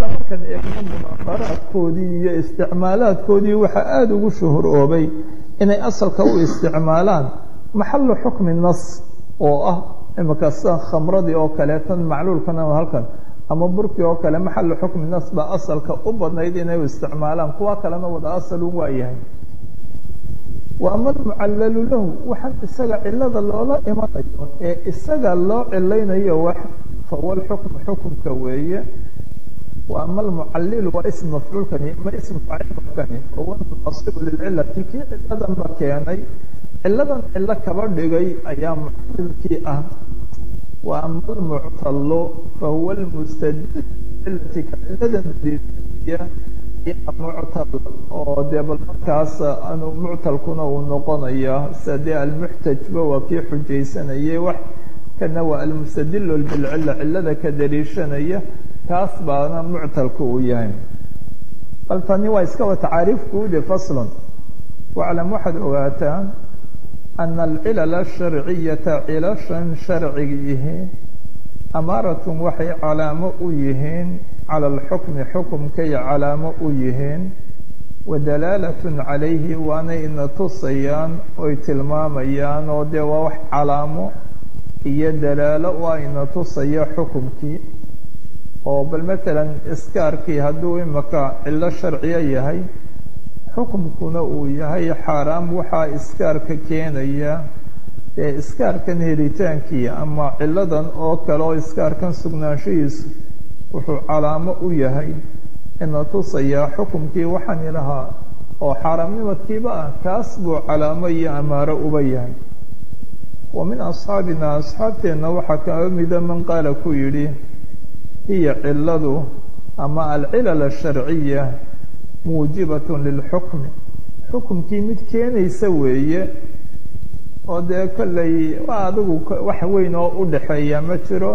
xataa markaan eegno munaaqaraadkoodii iyo isticmaalaadkoodii waxaa aada ugu shuhuroobay inay asalka u isticmaalaan maxalu xukmi nas oo ah imika sida khamradii oo kale tan macluulkan ama halkan ama burkii oo kale maxalu xukmi nas baa asalka u badnayd inay u isticmaalaan kuwa kalena wada asalun waa yahay wa ama almucallalu lahu waxaan isaga cilada loola imanayo ee isaga loo cilaynayo wax fahuwa lxukmu xukumka weeye wa ama almucallilu waa ism mafcuulkani ma ism faacilkani huwa munasibu lilcilati kii ciladan ba keenay ciladan cilo kaba dhigay ayaa mucallilkii ah wa ama almuctalu fahuwa lmustadil cilati ka ciladan daliilaya muctal oo dee bal markaas anu muctalkuna uu noqonaya sida dee almuxtajba waa kii xujaysanayay wax kana waa almustadilu bilcila cilada ka daliishanaya kaas baana muctalku uu yahay bal tani waa iska wa tacaariifkuude faslon waclam waxaad ogaataa ana alcilala asharciyata cilashan sharcigiihi amaaratun waxay calaamo u yihiin cala alxukmi xukumkay calaamo u yihiin wa dalaalatun calayhi waanay ina tusayaan oy tilmaamayaan oo dee waa wax calaamo iyo dalaalo waa ina tusaya xukumkii oo bal matalan iskaarkii hadduu imaka cilo sharciyo yahay xukumkuna uu yahay xaaraam waxaa iskaarka keenaya ee iskaarkan helitaankii ama ciladan oo kale oo iskaarkan sugnaanshahiisu wuxuu calaamo u yahay ina tusayaa xukumkii waxaan ilahaa oo xaaraamnimadkiiba ah kaas buu calaamo iyo amaaro uba yahay wa min asxaabina asxaabteenna waxaa kaa mida man qaala ku yidhi hiya ciladu ama alcilal asharciya muujibatun lilxukmi xukumkii mid keenaysa weeye oo dee kollay waa adigu wax weyn oo u dhaxeeya ma jiro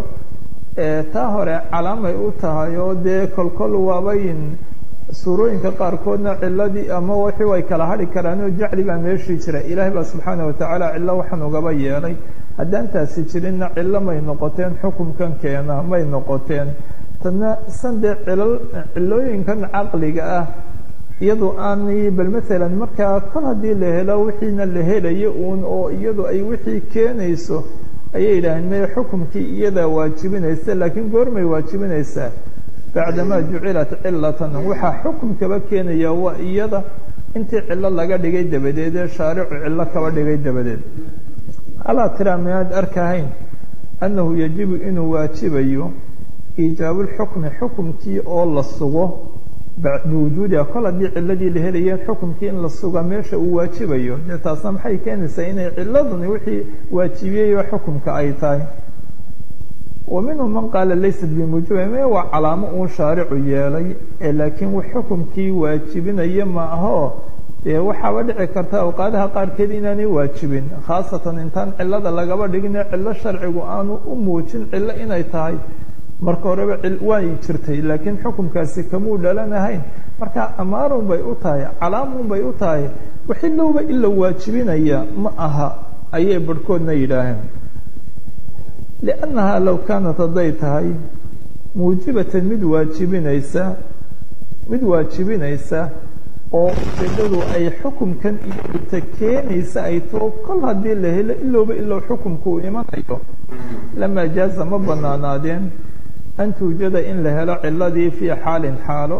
taa hore calaamay u tahay oo dee kolkol waabayn suurooyinka qaarkoodna ciladii ama wixii way kala hadhi karaan oo jacli baa meeshii jira ilaahay baa subxaana watacaala cillo waxaan ugaba yeelay haddaan taasi jirinna cillo may noqoteen xukumkan keena may noqoteen tadna san dee cilal cilooyinkan caqliga ah iyadu aanay bal matalan markaa kol haddii la helo wixiina la helayo uun oo iyadu ay wixii keenayso ayay yidhaaheen meye xukumkii iyadaa waajibinaysa laakiin goormay waajibinaysaa bacdamaa jucilat cilatan waxaa xukumkaba keenaya waa iyada intii cillo laga dhigay dabadeed ee shaaricu cillo kaba dhigay dabadeed alaa tiraa miyaad arkahayn annahu yajibu inuu waajibayo iijaabu lxukmi xukumkii oo la sugo biwujuudiha kol haddii ciladii la helayeen xukumkii in la suga meesha uu waajibayo dee taasna maxay keenaysaa inay ciladuni wixii waajibiyeyba xukumka ay tahay wa minhum man qaala laysat bimuujiba me waa calaamo uun shaaricu yeelay ee laakiin wax xukumkii waajibinaya ma aho dee waxaaba dhici karta awqaadaha qaarkeed inaanay waajibin khaasatan intaan cilada lagaba dhigine cillo sharcigu aanu u muujin cillo inay tahay marka horeba way jirtay laakiin xukumkaasi kamuu dhalanahayn marka amaarun bay u tahay calaamun bay u tahay waxilowba ila waajibinaya ma aha ayay barhkoodna yidhaaheen liannahaa low kaanat hadday tahay muujibatan mid waajibinaysa mid waajibinaysa oo ujeedadu ay xukumkan iyota keenaysa ay too kol haddii la helo ilowba ilow xukumku uu imanayo lamaa jaaza ma banaanaadeen an tuujada in la helo ciladii fii xaalin xaalo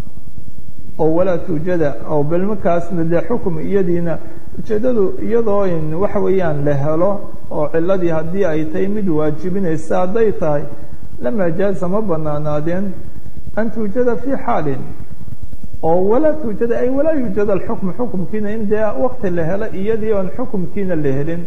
oo walaa tuujada oo bal markaasna dee xukum iyadiina ujeeddadu iyadoo in waxa weeyaan la helo oo ciladii haddii ay tahay mid waajibinaysa hadday tahay lamaa jaaza ma banaanaadeen an tuujada fii xaalin oo walaa tuujada ay walaa yuujada alxukmu xukumkiina in dee wakti la helo iyadii oon xukumkiina la helin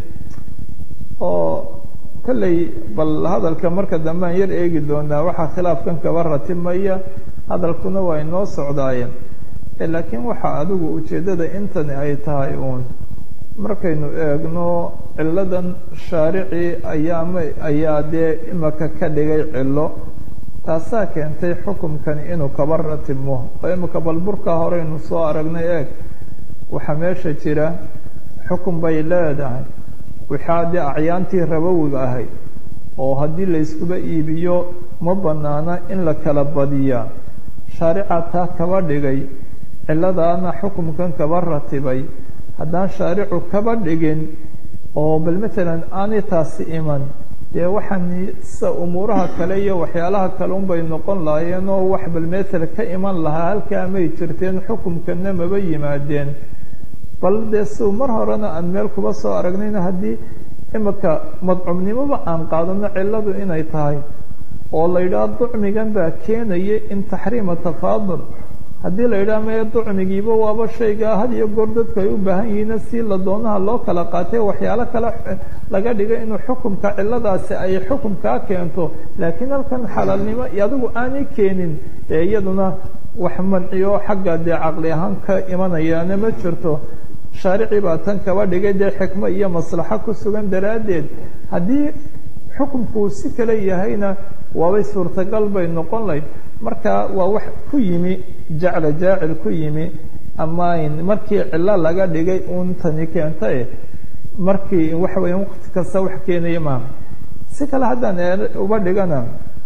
oo kolley bal hadalka marka dambe aan yar eegi doonaa waxaa khilaafkan kaba ratimaya hadalkuna waa inoo socdaayeen laakiin waxaa adigu ujeeddada intani ay tahay uun markaynu eegno ciladan shaarici ayaama ayaa dee imaka ka dhigay cilo taasaa keentay xukumkani inuu kaba ratimo oo imika bal burkaa horeynu soo aragnay eeg waxaa meesha jira xukun bay leedahay waxaa dee acyaantii rabowiga ahayd oo haddii la yskuba iibiyo ma banaana in la kala badiyaa shaarica taa kaba dhigay ciladaana xukumkan kaba ratibay haddaan shaaricu kaba dhigin oo bal matalan aanay taasi iman dee waxaan sa umuuraha kale iyo waxyaalaha kale unbay noqon lahaayeen oo wax bal metel ka iman lahaa halkaa may jirteen xukumkana maba yimaadeen bal dee si mar horena aan meel kuba soo aragnayna haddii imika madcumnimoba aan qaadano ciladu inay tahay oo la yidhaha ducmigan baa keenaya in taxriima tafaadul haddii la yidhaha maya ducmigiiba waaba shaygaa had iyo goor dadku ay u baahan yihiin si la doonaha loo kala qaatay waxyaalo kale laga dhigo inuu xukumka ciladaasi ay xukumkaa keento laakiin halkan xalaalnimo adigu aanay keenin dee iyaduna wax manciyo xagga dee caqli ahaan ka imanayaana ma jirto shaaricii baa tan kaba dhigay dee xikmo iyo maslaxo ku sugan daraaddeed haddii xukumkuu si kale yahayna waabay suurtagal bay noqon layd marka waa wax ku yimi jacla jaacil ku yimi amayn markii cilo laga dhigay uun tani keentae markii waxa weya waqti kasta wax keenaya maaha si kale haddaan uba dhigana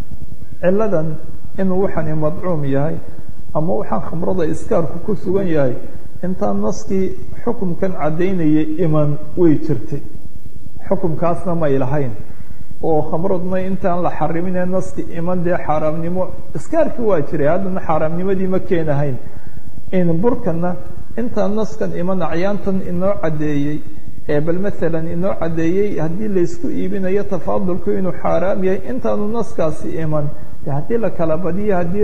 ciladan inuu waxani madcuum yahay ama waxaan khamrada iskaarku ku sugan yahay intaan naskii xukumkan caddaynayay iman way jirtay xukumkaasna may lahayn oo khamradna intaan la xariminee naski iman dee xaaraamnimo iskaarkii waa jiray haddana xaaraamnimadii ma keenahayn in burkana intaan naskan iman acyaantan inoo caddeeyey ee bal maalan inoo caddeeyey haddii laysku iibinayo tafaadulku inuu xaaraam yahay intaanu naskaasi iman haddii la kala badiyo haddii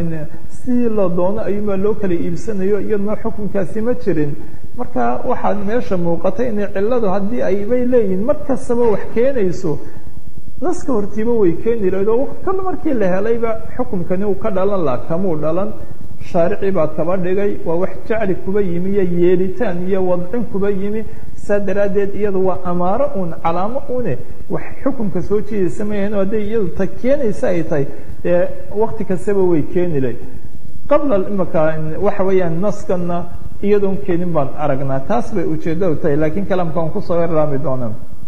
si la doono ayuunbaa loo kala iibsanayo iyaduna xukunkaasi ma jirin marka waxaad meesha muuqatay inay ciladu haddii aybay leeyihin mar kastaba wax keenayso naska hortiiba way keeni lahayd oo kal markii la helayba xukumkani uu ka dhalan laha kamuu dhalan shaarici baa kaba dhigay waa wax jacli kuba yimi iyo yeelitaan iyo wadcin kuba yimi saa daraaddeed iyadu waa amaaro uun calaamo une wax xukumka soo jiidaysa mayahan hadday iyadu ta keenaysa ay tahay dee wakti kastaba way keeni lahayd qabla imaka waxa weeyaan naskana iyadoon keenin baan aragnaa taas bay ujeeddadu tahay laakiin kalaamka aan kusoo yarlaami doona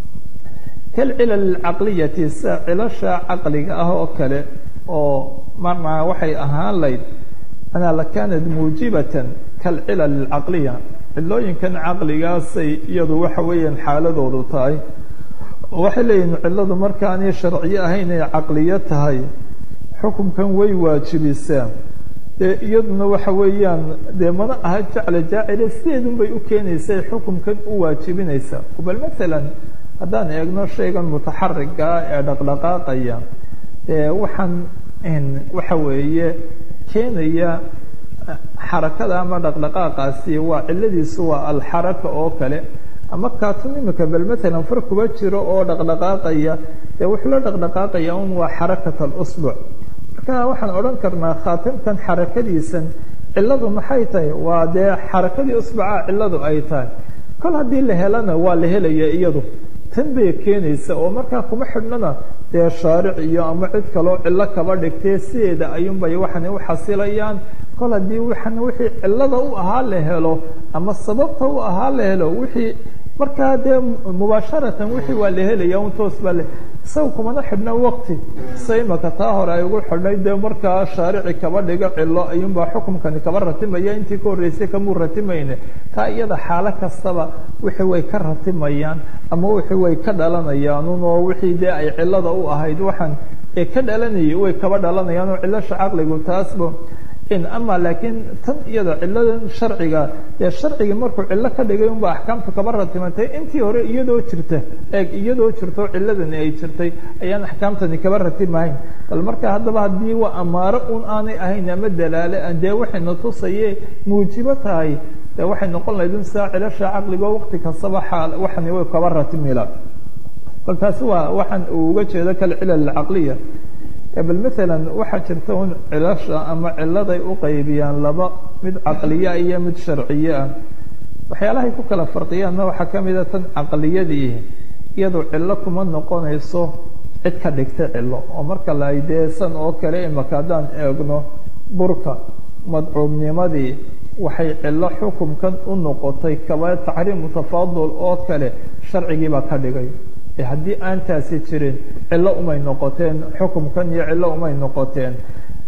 kalcilal caqliyati sida cilasha caqliga ah oo kale oo marnaa waxay ahaan layd anaa lakaanat muujibatan kalcilal alcaqliya cilooyinkan caqligaasay iyadu waxa weeyaan xaaladoodu tahay waxay leeyihin ciladu markaanay sharciyo ahayn ay caqliyo tahay xukumkan way waajibisaa dee iyaduna waxa weeyaan dee mana aha jacla jaacile sideedun bay u keenaysa xukumkan u waajibinaysa bal maalan haddaan eegno shaygan mutaxarigaa ee dhaqdhaqaaqaya dee waxaan waxa weeye keenaya xarakada ama dhaqdhaqaaqaasi waa ciladiisu waa alxaraka oo kale ama kaatun imika bal maalan far kuba jiro oo dhaqdhaqaaqaya dee wuxuu la dhaqdhaqaaqaya un waa xarakat alusbuc marka waxaan odhan karnaa khaatimkan xarakadiisan ciladu maxay tahay waa dee xarakadii usbuca ciladu ay tahay kol haddii la helana waa la helaya iyadu tan bay keenaysa oo markaa kuma xidhnana dee shaaric iyo ama cid kaloo cillo kaba dhigtee sideeda ayuunbay waxani u xasilayaan kol haddii waxan wixii cillada u ahaa la helo ama sababta u ahaa la helo wixii markaa dee mubaasharatan wixii waa la helaya un toos baa le isaga kumana xidhna waqti sa imaka taa hore ay ugu xidhnay dee markaa shaarici kaba dhigo cilo ayuunbaa xukumkani kaba ratimaya intii ka horreysay kamuu ratimayne taa iyada xaalo kastaba wixii way ka ratimayaan ama wixii way ka dhalanayaan un oo wixii dee ay cilada u ahayd waxaan ee ka dhalanayay way kaba dhalanayaan oo cilasha caqligu taasba in ama laakiin tan iyada ciladan sharciga dee sharcigii markuu cillo ka dhigay unba axkaamtu kaba ratimantay intii hore iyadoo jirta eeg iyadoo jirto ciladani ay jirtay ayaan axkaamtani kaba ratimahayn bal marka haddaba haddii waa amaaro un aanay ahayn ama dalaale dee waxayna tusaye muujibo tahay dee waxay noqon lahayd in sidaa cilasha caqligo waqti kastaba xaal waxani way kaba ratimila bal taasi waa waxaan uu uga jeedo kalcilal caqliya bal maalan waxaa jirta un cilasha ama ciladay u qaybiyaan laba mid caqliya iyo mid sharciye ah waxyaalahay ku kala farqiyaanna waxaa ka mida tan caqliyadii iyadu cillo kuma noqonayso cid ka dhigta cillo oo marka la deesan oo kale imaka haddaan eegno burka madcuubnimadii waxay cillo xukumkan u noqotay kaba taxriimu tafaadul oo kale sharcigii baa ka dhigay haddii aan taasi jirin cillo umay noqoteen xukumkan iyo cillo umay noqoteen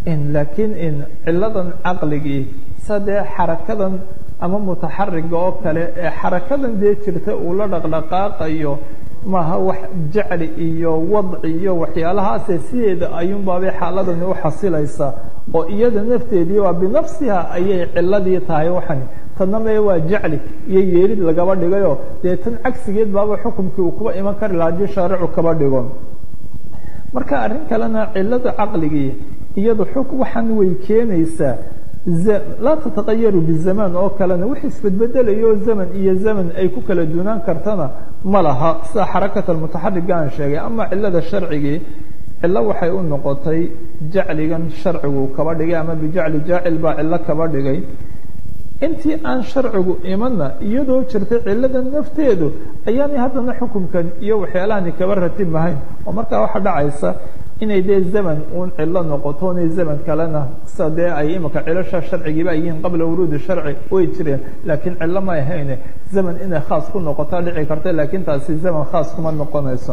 laakiin in ciladan caqligii sadee xarakadan ama mutaxariga oo kale ee xarakadan dee jirta uu la dhaqdhaqaaqayo maaha wax jacli iyo wadci iyo waxyaalahaase sideeda ayuunbaabay xaaladani u xasilaysaa oo iyada nafteedii waa binafsiha ayay ciladii tahay waxani tanna mee waa jacli iyo yeerid lagaba dhigayo dee tan cagsigeed baaba xukumkii uu kuba iman kari laha haddii shaaricu kaba dhigo marka arrin kalena cilada caqligii iyadu xug waxaan way keenaysaa laa tataqayaru bizamaan oo kalena wix isbedbedelayo zaman iyo zaman ay ku kala dunaan kartana ma laha sida xarakat almutaxariga aan sheegay ama cilada sharcigii cilo waxay u noqotay jacligan sharcigu kaba dhigay ama bijacli jaacil baa cilo kaba dhigay intii aan sharcigu imanna iyadoo jirtay cilada nafteedu ayaanay haddana xukumkan iyo waxyaalahani kaba ratimahayn oo markaa waxaa dhacaysa inay dee zaman uun cilo noqoto inay zaman kalena sida dee ay imika cilasha sharcigiiba ay yihiin qabla wuruudi sharci way jireen laakiin cilo ma ahayne zaman inay khaas ku noqotaa dhici karta laakiin taasi zaman khaas kuma noqonayso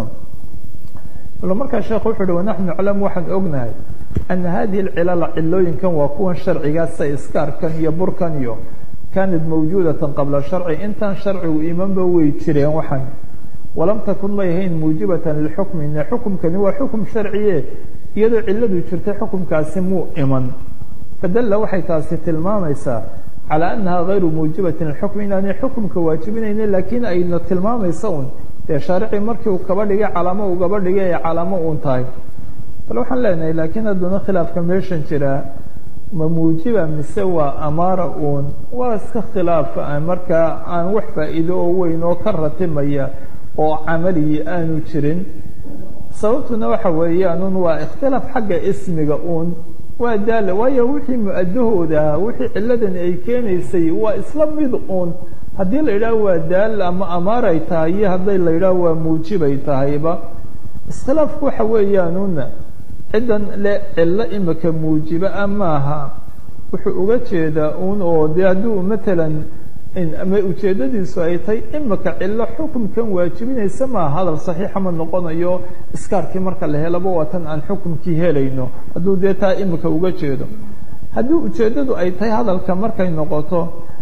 markaa sheekh wuxu uhi wanaxnu naclam waxaan ognahay ana hadihi alcilala cilooyinkan waa kuwan sharcigaasa iskaarkan iyo burkan iyo kaanat mawjuudatan qabla sharci intaan sharcigu imanba way jireen waxan walam takun may ahayn muujibatan lilxukmi ine xukumkani waa xukum sharciye iyadoo ciladu jirtay xukumkaasi muu iman fadalla waxay taasi tilmaamaysaa calaa annaha gayru muujibatin lilxukmi inaanay xukumka waajibinaynin laakiin ayna tilmaamaysa un dee shaaricii markii uu kaba dhigay calaamo uu kaba dhigay ay calaamo uun tahay bal waxaan leenahay laakiin haddana khilaafka meeshan jiraa ma muujiba mise waa amaara uun waa iska khilaaf markaa aan wax faa'iido oo weyn oo ka ratimaya oo camaliyi aanu jirin sababtuna waxa weeyaan waa ikhtilaaf xagga ismiga uun waa daala waayo wixii mu-adahooda ahaa wixii ciladani ay keenaysay waa isla mid uun haddii la yidhaah waa daal ama amaaray tahay iyo hadday la yidhaah waa muujibay tahayba iskhilaafku waxa weeyaanuna ciddan le cilo imika muujiba a maaha wuxuu uga jeedaa uun oo dee hadduu matalan ama ujeeddadiisu ay tahay imika cilo xukumkan waajibinaysa maa hadal saxiixa ma noqonayo iskaarkii marka la helaba waa tan aan xukumkii helayno hadduu dee taa imika uga jeedo haddii ujeeddadu ay tahay hadalka markay noqoto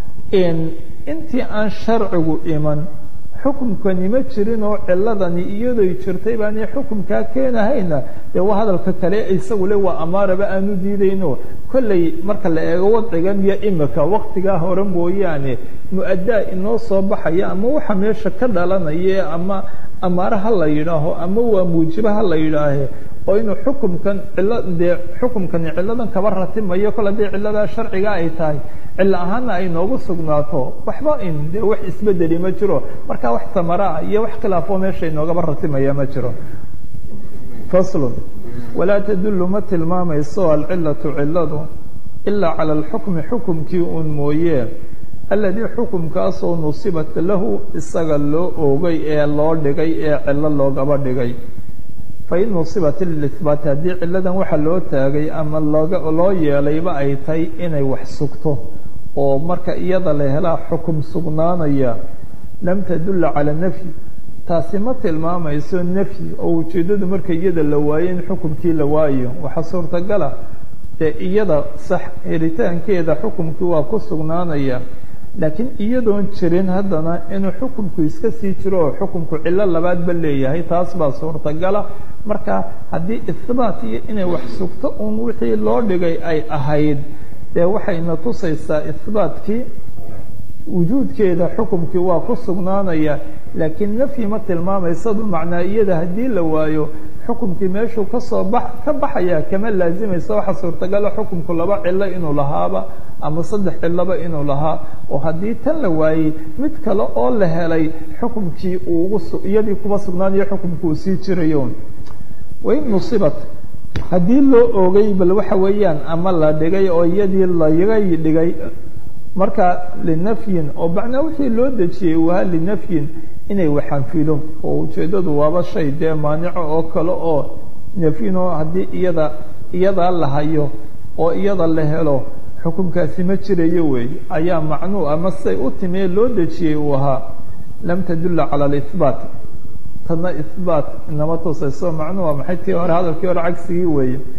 intii aan sharcigu iman xukumkani ma jirin oo ciladani iyadoy jirtay baanay xukumkaa keenahayna dee waa hadalka kale isagu le waa amaaraba aanu diidayno kollay marka la eego wadcigan iyo imika waktigaa hore mooyaane mu-adaa inoo soo baxaya ama waxa meesha ka dhalanaya ama amaare ha la yidhaaho ama waa muujibe ha la yidhaahe oo inuu xukumkan cilo dee xukumkani ciladan kaba ratimayo kol haddii ciladaa sharciga ay tahay cilo ahaana ay noogu sugnaato waxba in dee wax isbedeli ma jiro marka wax tamaraa iyo wax khilaafoo meesha inoogaba ratimaya ma jiro faslun walaa tadullu ma tilmaamayso alcilatu ciladu ilaa cala alxukmi xukumkii uun mooye aladii xukumkaasoo nusibat lahu isaga loo oogay ee loo dhigay ee cilo loogaba dhigay fain nusibat lilihbaati haddii ciladan waxa loo taagay ama looga loo yeelayba ay tahay inay wax sugto oo marka iyada la helaa xukum sugnaanaya lam tadulla cala nafyi taasi ma tilmaamayso nafyi oo ujeeddadu marka iyada la waayo in xukumkii la waayo waxaa suurtagala dee iyada sax helitaankeeda xukumkii waa ku sugnaanaya laakiin iyadoon jirin haddana inuu xukumku iska sii jiro oo xukumku cilo labaadba leeyahay taas baa suurtagala marka haddii ihbaat iyo inay wax sugto uun wixii loo dhigay ay ahayd dee waxayna tusaysaa ihbaatkii wujuudkeeda xukumkii waa ku sugnaanaya laakiin nafyi ma tilmaamaysadu macnaa iyada haddii la waayo xukumkii meeshuu kasoo ba ka baxaya kama laazimaysa waxa suurtagala xukumku laba cilo inuu lahaaba ama saddex ciloba inuu lahaa oo haddii tan la waayey mid kale oo la helay xukumkii uugu iyadii kuba sugnaanayo xukumku uu sii jirayo wain nusibat haddii loo oogay bal waxa weeyaan ama la dhigay oo iyadii laga dhigay marka linafyin oo macnaa wixii loo dejiyey waa linafyin inay waxanfilo oo ujeeddadu waaba shay dee maanico oo kale oo nafyinoo haddii iyada iyadaa la hayo oo iyada la helo xukumkaasi ma jirayo weey ayaa macnuu ama siday u timee loo dejiyey uu ahaa lam tadulla cala alihbaat tadna ihbaat inama tusayso macnuu waa maxay tii hore hadalkii hore cagsigii weeye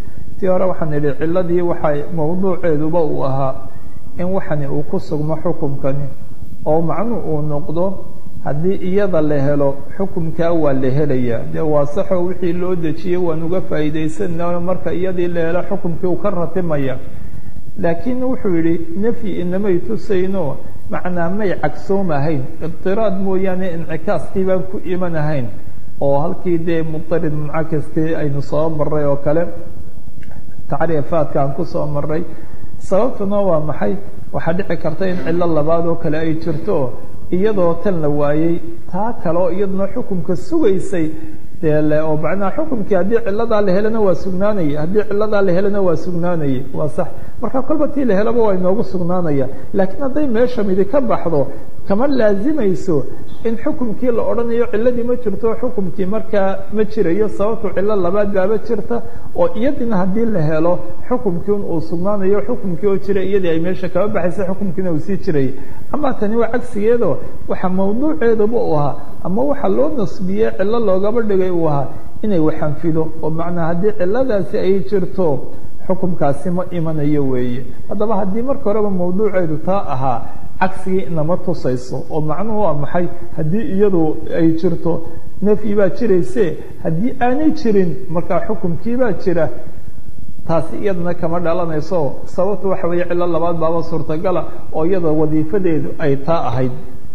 tii hore waxaan idhi ciladii waxay mawduuceeduba uu ahaa in waxani uu ku sugmo xukumkani oo macnu uu noqdo haddii iyada la helo xukumkaa waa la helayaa dee waa saxoo wixii loo dejiyey waan uga faa'iidaysanao marka iyadii la helo xukumkii uu ka ratimaya laakiin wuxuu yidhi nefyi inamay tusayno macnaa may cagsoom ahayn ibtiraad mooyaane incikaaskii baan ku iman ahayn oo halkii dee mudarid muncakaskii aynu soo maray oo kale tacriifaadka aan ku soo maray sababtuna waa maxay waxaa dhici karta in cillo labaad oo kale ay jirto iyadoo tan la waayey taa kale oo iyaduna xukumka sugaysay dee oo macnaha xukumkii haddii ciladaa la helana waa sugnaanaya haddii ciladaa la helana waa sugnaanaya waa sax marka kolba tii la helaba waa inoogu sugnaanaya laakiin hadday meesha midi ka baxdo kama laazimayso in xukumkii la odhanayo ciladii ma jirto xukumkii markaa ma jirayo sababtu cilo labaad baaba jirta oo iyadina haddii la helo xukumkii un uu sugnaanayo xukumkii oo jira iyadii ay meesha kama baxaysa xukumkiina uu sii jirayay ama tani waa cagsigeedo waxa mawduuceedaba u ahaa ama waxa loo nasbiyey cilo loogaba dhigay uu ahaa inay waxanfido oo macnaa haddii ciladaasi ay jirto xukumkaasi ma imanayo weeye haddaba haddii marka horeba mawduuceedu taa ahaa cagsigii inama tusayso oo macnuhu waa maxay haddii iyadu ay jirto nafyi baa jirayse haddii aanay jirin markaa xukumkii baa jira taasi iyadana kama dhalanayso sababtu waxa weeye cilo labaad baaba suurtagala oo iyada wadiifadeedu ay taa ahayd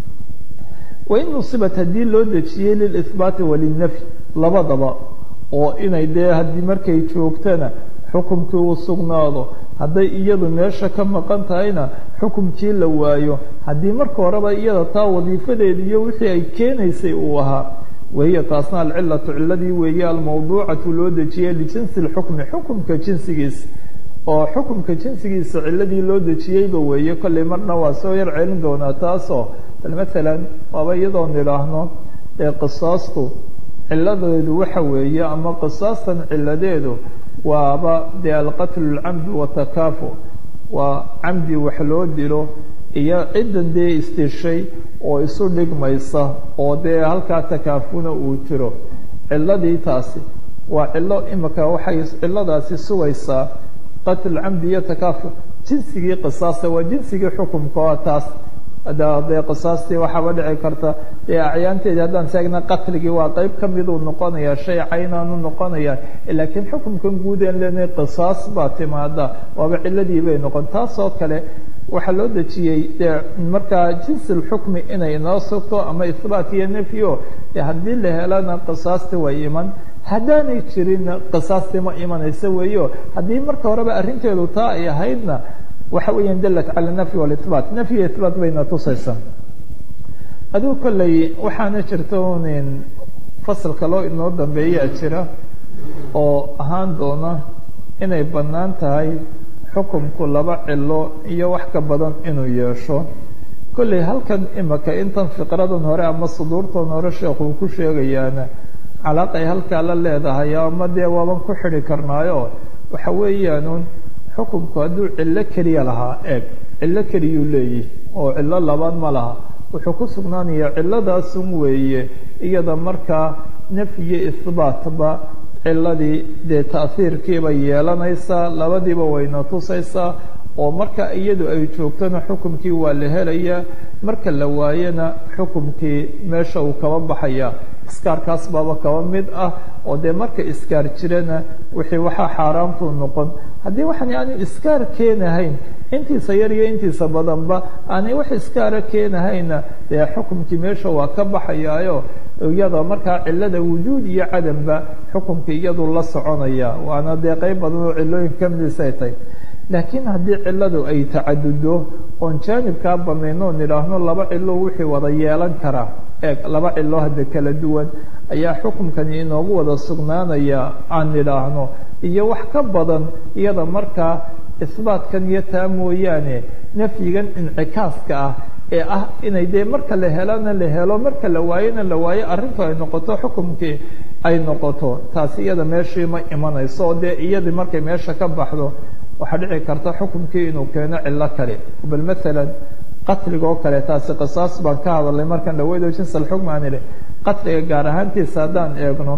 wain nusibat haddii loo dejiyey lilihbaati walinafyi labadaba oo inay dee haddii markay joogtana xukumkii uu sugnaado hadday iyadu meesha ka maqan tahayna xukumkii la waayo haddii marka horeba iyada taa wadiifadeedi iyo wixii ay keenaysay uu ahaa wahiya taasna alcilatu ciladii weeye almawduucatu loo dejiyey lijinsi lxukmi xukumka jinsigiisa oo xukumka jinsigiisa ciladii loo dejiyeyba weeye kollay marna waa soo yar celin doonaa taasoo bal maalan waaba iyadoo nidhaahno ee qisaastu ciladeedu waxa weeye ama qisaastan ciladeedu waaba dee alqatlu lcamdi watakaafu waa camdi wax loo dilo iyo ciddan dee istishay oo isu dhigmaysa oo dee halkaa takaafuna uu jiro ciladii taasi waa cilo imika waxay ciladaasi sugaysaa qatl camdi iyo takaafu jinsigii qisaasta waa jinsigii xukumka oo taas dee qisaastii waxaaba dhici karta dee acyaanteedii haddaan seegna qatligii waa qeyb ka miduu noqonaya shay caynaanu noqonaya laakiin xukumkan guud aan leenahay qisaas baa timaada waaba ciladii bay noqon taasoo kale waxaa loo dejiyey dee markaa jinsi lxukmi inay inoo sugto ama ihbaat iyo nefyo dee haddii la helana qisaasti way iman haddaanay jirinna qisaastii ma imanaysa weeyo haddii marka horeba arrinteedu taa ay ahaydna waxa weeyaan dalat cala nafyi walibaat nafyi ibaat bayna tusaysaa adigu kolley waxaana jirta unin fasalka loo inoo dambeeyaa jira oo ahaan doona inay bannaan tahay xukumku laba cilo iyo wax ka badan inuu yeesho kolley halkan imika intan fiqradan hore ama suduurtan hore sheekuu ku sheegayaana calaaqay halkaa la leedahay ama dee waaban ku xidi karnaayo waxa weeyaanuun xukumku hadduu cillo keliya lahaa eeg cillo keliyuu leeyihi oo cillo labaad ma laha wuxuu ku sugnaanayaa cilladaasun weeye iyada markaa nafyiyo ihbaatba ciladii dee ta'hiirkiibay yeelanaysaa labadiiba wayna tusaysaa oo marka iyadu ay joogtona xukumkii waa la helayaa marka la waayana xukumkii meesha uu kaba baxaya iskaarkaas baaba kaba mid ah oo dee marka iskaar jirana wixii waxaa xaaraamtuu noqon haddii waxaan aanu iskaar keenahayn intiisa yar iyo intiisa badanba aanay wax iskaara keenahayna dee xukumkii meesha waa ka baxayaayo iyada markaa cilada wujuud iyo cadamba xukumkii iyadu la soconaya waana dee qeyb badan oo cilooyin kamidis ay tahay laakiin haddii ciladu ay tacadudo oon jaanibkaa banayno nidhaahno laba cilo wixii wada yeelan karaa eeg laba cilo hadda kala duwan ayaa xukumkani inoogu wada sugnaanaya aan nidhaahno iyo wax ka badan iyada markaa isbaatkan iyo taa mooyaane nafyigan incikaaska ah ee ah inay dee marka la helana la helo marka la waayona la waayo arrintu ay noqoto xukumkii ay noqoto taasi iyada meeshii ma imanayso oo dee iyadii markay meesha ka baxdo waxaa dhici karta xukumkii inuu keeno cilo kale bal maalan qatliga oo kale taasi qisaas baan ka hadalnay markaan dhaweydo jins alxukm aan idhi qatliga gaar ahaantiisa haddaan eegno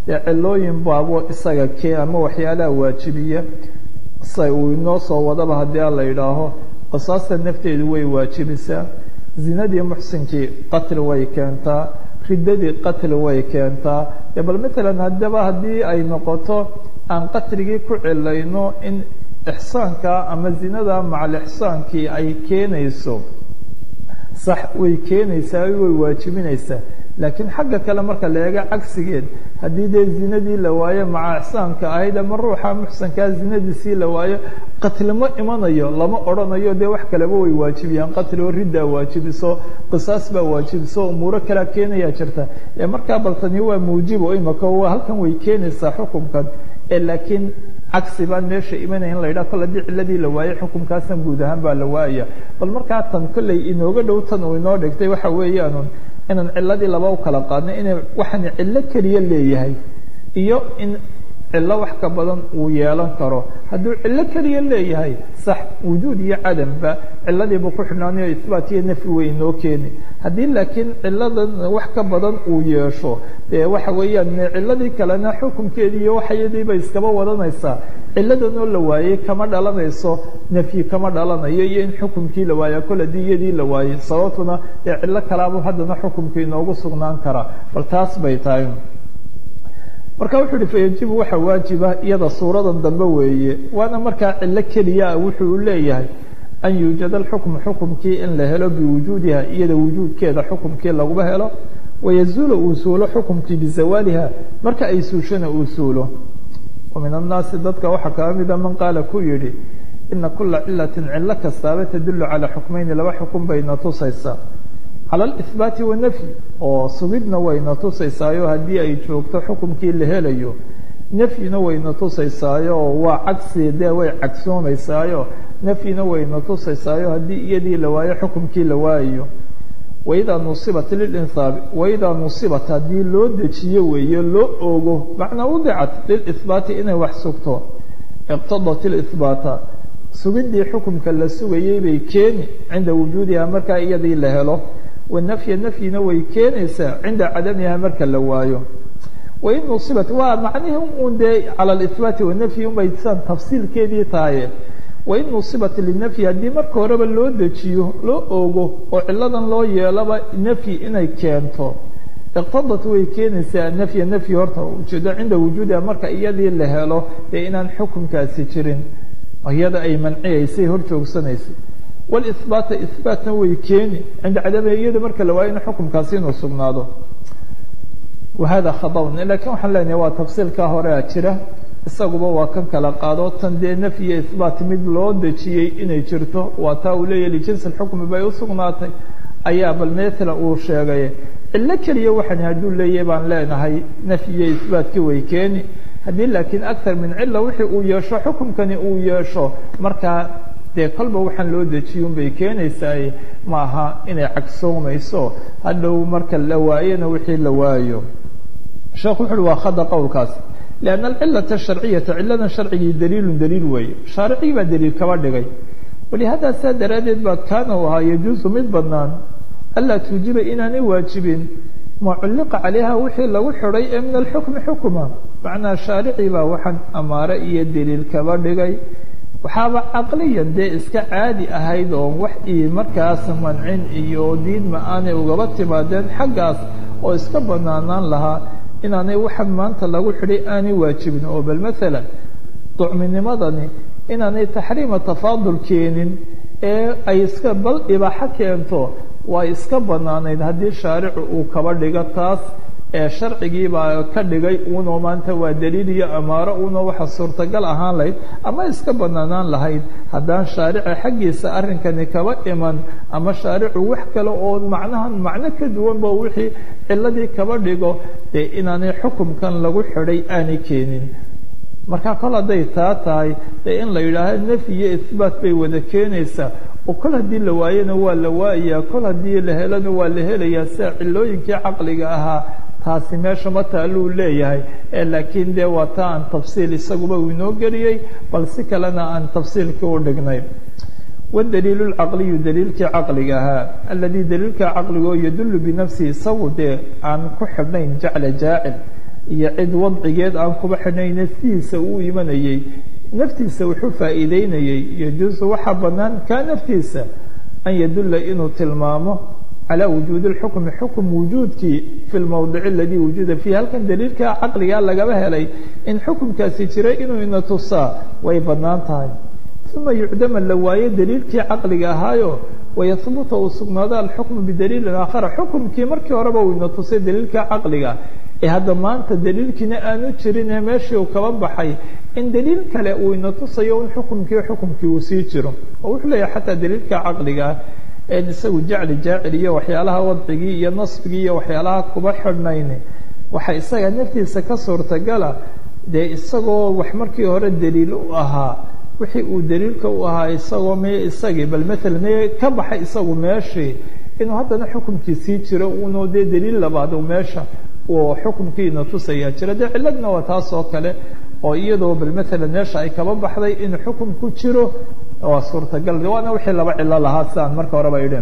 dee cilooyin baabo isaga kee ama waxyaalaha waajibiya sa uu inoo soo wadaba haddii a la yidhaaho qisaasta nafteedu way waajibisaa zinadii muxsinkii qatli way keentaa riddadii qatli way keentaa dee bal matalan haddaba haddii ay noqoto aan qatligii ku cilayno in ixsaanka ama zinada macal ixsaankii ay keenayso sax way keenaysaa way waajibinaysaa laakiin xagga kale marka la eego cagsigeed haddii dee zinadii la waayo maca ixsaanka ahayd ama ruuxa muxsankaa zinadiisii la waayo qatlimo imanayo lama odhanayo dee wax kaleba way waajibiyaan qatli oo riddaa waajibiso qisaas baa waajibiso umuuro kalea keenayaa jirta ee markaa baltani waa muujibo imaka waa halkan way keenaysaa xukunkan ee laakiin cagsi baan meesha imanaya in la yidhaha kol haddii ciladii la waayey xukunkaasna guud ahaan baa la waaya bal markaa tan kolley inooga dhow tan uu inoo dhigtay waxa weeyaanun inaan ciladii laba u kala qaadno inay waxaan cillo keliya leeyahay iyo in cillo wax ka badan uu yeelan karo hadduu cillo keliya leeyahay sax wujuud iyo cadamba ciladiibu ku xidhnaanayo isbaat iyo nafyi way inoo keeni haddii laakiin ciladan wax ka badan uu yeesho dee waxa weeyaan ciladii kalena xukunkeedii iyo waxayadiiba iskaba wadanaysaa ciladan oo la waayey kama dhalanayso nafyi kama dhalanayo iyo in xukunkii la waaya kol haddii iyadii la waayey sababtuna dee cillo kalaabu haddana xukunkii inoogu sugnaan karaa bal taas bay tahay marka wuxuu uhi fayajibu waxa waajiba iyada suuradan dambe weeye waana markaa cillo keliya ah wuxuu leeyahay an yuujada alxukmu xukumkii in la helo biwujuudiha iyada wujuudkeeda xukumkii laguba helo wayazuula uu suulo xukumkii bizawaaliha marka ay suushana uu suulo wa min annaasi dadka waxaa kaa mida man qaala ku yidhi ina kula cilatin cillo kastaaba tadulu calaa xukmayni laba xukun bayna tusaysaa cala alihbaati wanafyi oo sugidna wayna tusaysaayo haddii ay joogto xukumkii la helayo nafyina wayna tusaysaayo oo waa cagsi dee way cagsoomaysaayo nafyina wayna tusaysaayo haddii iyadii la waayo xukumkii la waayayo waidaa nusibat lilinsaabi waidaa nusibat haddii loo dejiyo weeye loo ogo macnaa udicat lilihbaati inay wax sugto iqtadat ilihbaata sugidii xukumka la sugayey bay keeni cinda wujuudiha markaa iyadii la helo wanafya nafyina way keenaysaa cinda cadamiha marka la waayo wain nusibat waa macnihii un dee cala alihbaati wanafyi unbay saan tafsiilkeedii tahaye wain nusibat linafyi haddii marka horeba loo dejiyo loo ogo oo ciladan loo yeelaba nafyi inay keento iqtadat way keenaysaa nafya nafyi horta ujeedo cinda wujuudiha marka iyadii la helo dee inaan xukunkaasi jirin iyada ay manciyaysay hor joogsanaysay wlihbaata ihbaatna way keeni cinda cadamiha iyada marka la waayo in xukumkaasi inuu sugnaado wahada khadawn lakiin waxaan leenahay waa tafsiilkaa horea jira isaguba waa kan kala qaado tan dee nafyiyo ihbaat mid loo dejiyey inay jirto waa taa uu leeyahy lijinsi lxukmi bay u sugnaatay ayaa bal meela uu sheegay cillo keliya waxaan hadduu leeyahay baan leenahay nafyiyo ihbaatkii way keeni haddii laakiin akar min cila wixii uu yeesho xukumkani uu yeesho markaa dee kolba waxaan loo dejiyun bay keenaysaa ma aha inay cagsoomayso hadhow marka la waayona wixii la waayo sheekhu wuxu uhi waa khada qowlkaas lianna alcilata asharciyata ciladan sharcigii daliilun daliil weeye shaaricii baa daliil kaba dhigay walihada saa daraaddeed baa kaana u ahaa yajuusu mid badnaan anlaa tuujiba inaanay waajibin ma culliqa calayha wixii lagu xidhay ee min alxukmi xukuma macnaa shaaricii baa waxaan amaare iyo daliil kaba dhigay waxaaba caqliyan dee iska caadi ahayd oo wax ii markaas mancin iyo diidma aanay ugaba timaadeen xaggaas oo iska banaanaan lahaa inaanay waxaan maanta lagu xidhay aanay waajibin oo bal maalan ducminimadani inaanay taxriima tafaadul keenin ee ay iska bal ibaaxo keento waa iska banaanayd haddii shaaricu uu kaba dhigo taas ee sharcigii baa ka dhigay uunoo maanta waa daliil iyo amaaro uunoo waxa suurtagal ahaan lahayd ama iska banaanaan lahayd haddaan shaarica xaggiisa arrinkani kaba iman ama shaaricu wax kale oo macnahan macno ka duwanba wixii ciladii kaba dhigo dee inaanay xukumkan lagu xidhay aanay keenin marka kol hadday taa tahay dee in la yidhaaho nafyi iyo ihbaat bay wada keenaysaa oo kol haddii la waayona waa la waayayaa kol haddii la helona waa la helayaa sida cilooyinkii caqliga ahaa taasi meesha ma taaluu leeyahay ee laakiin dee waa taa aan tafsiil isaguba uu inoo geliyey bal si kalena aan tafsiilkii u dhignay wdaliil lcaqliyu daliilkii caqliga ahaa aladii daliilka caqligoo yadullu binafsihi isagu dee aan ku xidhnayn jacla jaacil iyo cid wadcigeed aan kuba xidhnayna sidiisa uu imanayey naftiisa wuxuu faa'iideynayey yajuusu waxaa bannaan kaa naftiisa an yadulla inuu tilmaamo calى wujuudi اlxukmi xukm wujuudkii fi lmowdic aladii wujuda fiih halkan daliilka caqligaa lagaba helay in xukumkaasi jiray inuu ina tusaa way bannaan tahay uma yucdama la waayo daliilkii caqliga ahaayo wayahbuta uu sugnaado alxukmu bidaliilin aakhara xukumkii markii horeba uu ina tusay daliilka caqliga ee hadda maanta daliilkiina aanu jirin ee meeshii uu kaba baxay in daliil kale uu ina tusayo in xukumkii xukumkii uu sii jiro oo wuxuu leeyahay xataa daliilka caqligaa en isagu jacli jaacil iyo waxyaalaha wadcigii iyo nasbigii iyo waxyaalaha kuba xidhnayn waxa isaga naftiisa ka suurtagala dee isagoo wax markii hore daliil u ahaa wixii uu daliilka u ahaa isagoo me isagii bal maalan me ka baxay isagu meeshii inuu haddana xukumkii sii jiro uunoo dee daliil labaad u meesha uu xukumkiina tusayaa jira dee ciladna waa taas oo kale oo iyadoo bal maalan meesha ay kaba baxday in xukum ku jiro waa suurtagal waana wixii laba cilo lahaa sidaan marka horeba idhin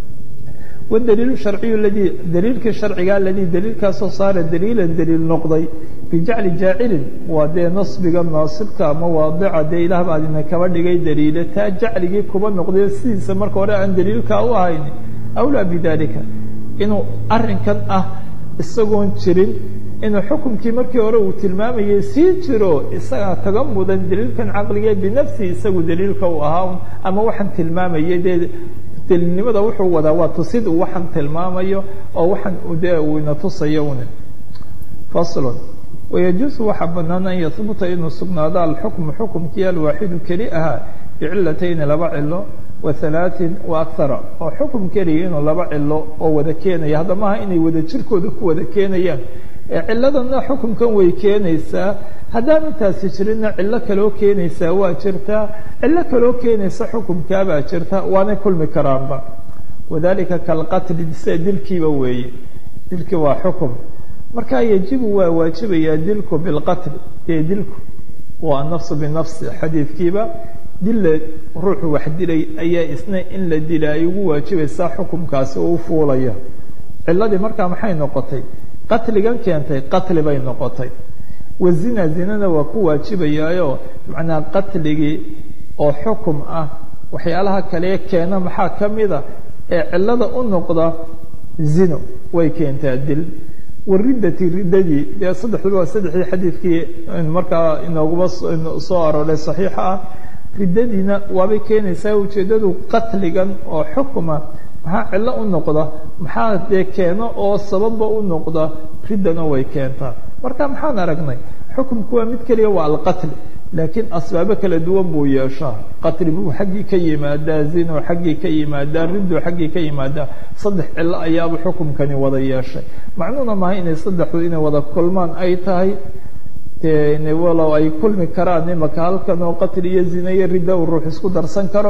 wdaliil sharciyu ladii daliilkii sharciga aladii daliilkaasoo saara daliilan daliil noqday bijacli jaacilin waa dee nasbiga naasibka ama waadica dee ilaah baa adina kaba dhigay daliile taa jacligii kuba noqday sidiisa marka hore aan daliilkaa u ahayn awlaa bidalika inuu arinkan ah isagoon jirin inuu xukumkii markii hore uu tilmaamayay sii jiro isagaa kaga mudan daliilkan caqliga binafsihi isagu daliilka u ahaa ama waxaan tilmaamayay dee daliilnimada wuxuu wadaa waa tusid uu waxaan tilmaamayo oo waxaan dee uu ina tusayo un faslun wayajuusu waxaa banaan an yahbuta inuu sugnaado alxukmu xukumkii alwaaxidu keli ahaa bicilatayni laba cilo wa halaatin wa akara oo xukum keliya inuu laba cilo oo wada keenaya hadda maaha inay wada jirkooda ku wada keenayaan ciladana xukumkan way keenaysaa haddaan intaasi jirinna cillo kaloo keenaysaa waa jirtaa cillo kaloo keenaysa xukumkaabaa jirta waanay kulmi karaanba wadalika kalqatli sida dilkiiba weeye dilkii waa xukum marka yajibu waa waajibayaa dilku bilqatli dee dilku waa nafsu binafsi xadiidkiiba dilla ruuxu wax dilay ayaa isna in la dila ay ugu waajibaysaa xukumkaasi oo u fuulaya ciladii markaa maxay noqotay qatligan keentay qatli bay noqotay wazina zinana waa ku waajibayaayo macnaa qatligii oo xukum ah waxyaalaha kalee keena maxaa ka mida ee cilada u noqda zino way keentaa dil waridati riddadii dee saddexduba waa saddexdii xadiidkii markaa inooguma soo arooray saxiixa ah riddadiina waabay keenaysaa ujeeddadu qatligan oo xukuma maxaa cillo u noqda maxaa dee keeno oo sababba u noqda riddana way keentaa marka maxaan aragnay xukumku waa mid keliya waa alqatli laakiin asbaabo kala duwan buu yeeshaa qatli buu xaggii ka yimaadaa zino xaggii ka yimaadaa riddo xaggii ka yimaadaa saddex cillo ayaaba xukumkani wada yeeshay macnuhuna maaha inay saddexdu inay wada kulmaan ay tahay dee walow ay kulmi karaan imaka halkan oo qatli iyo zina iyo ridda uu ruux isku darsan karo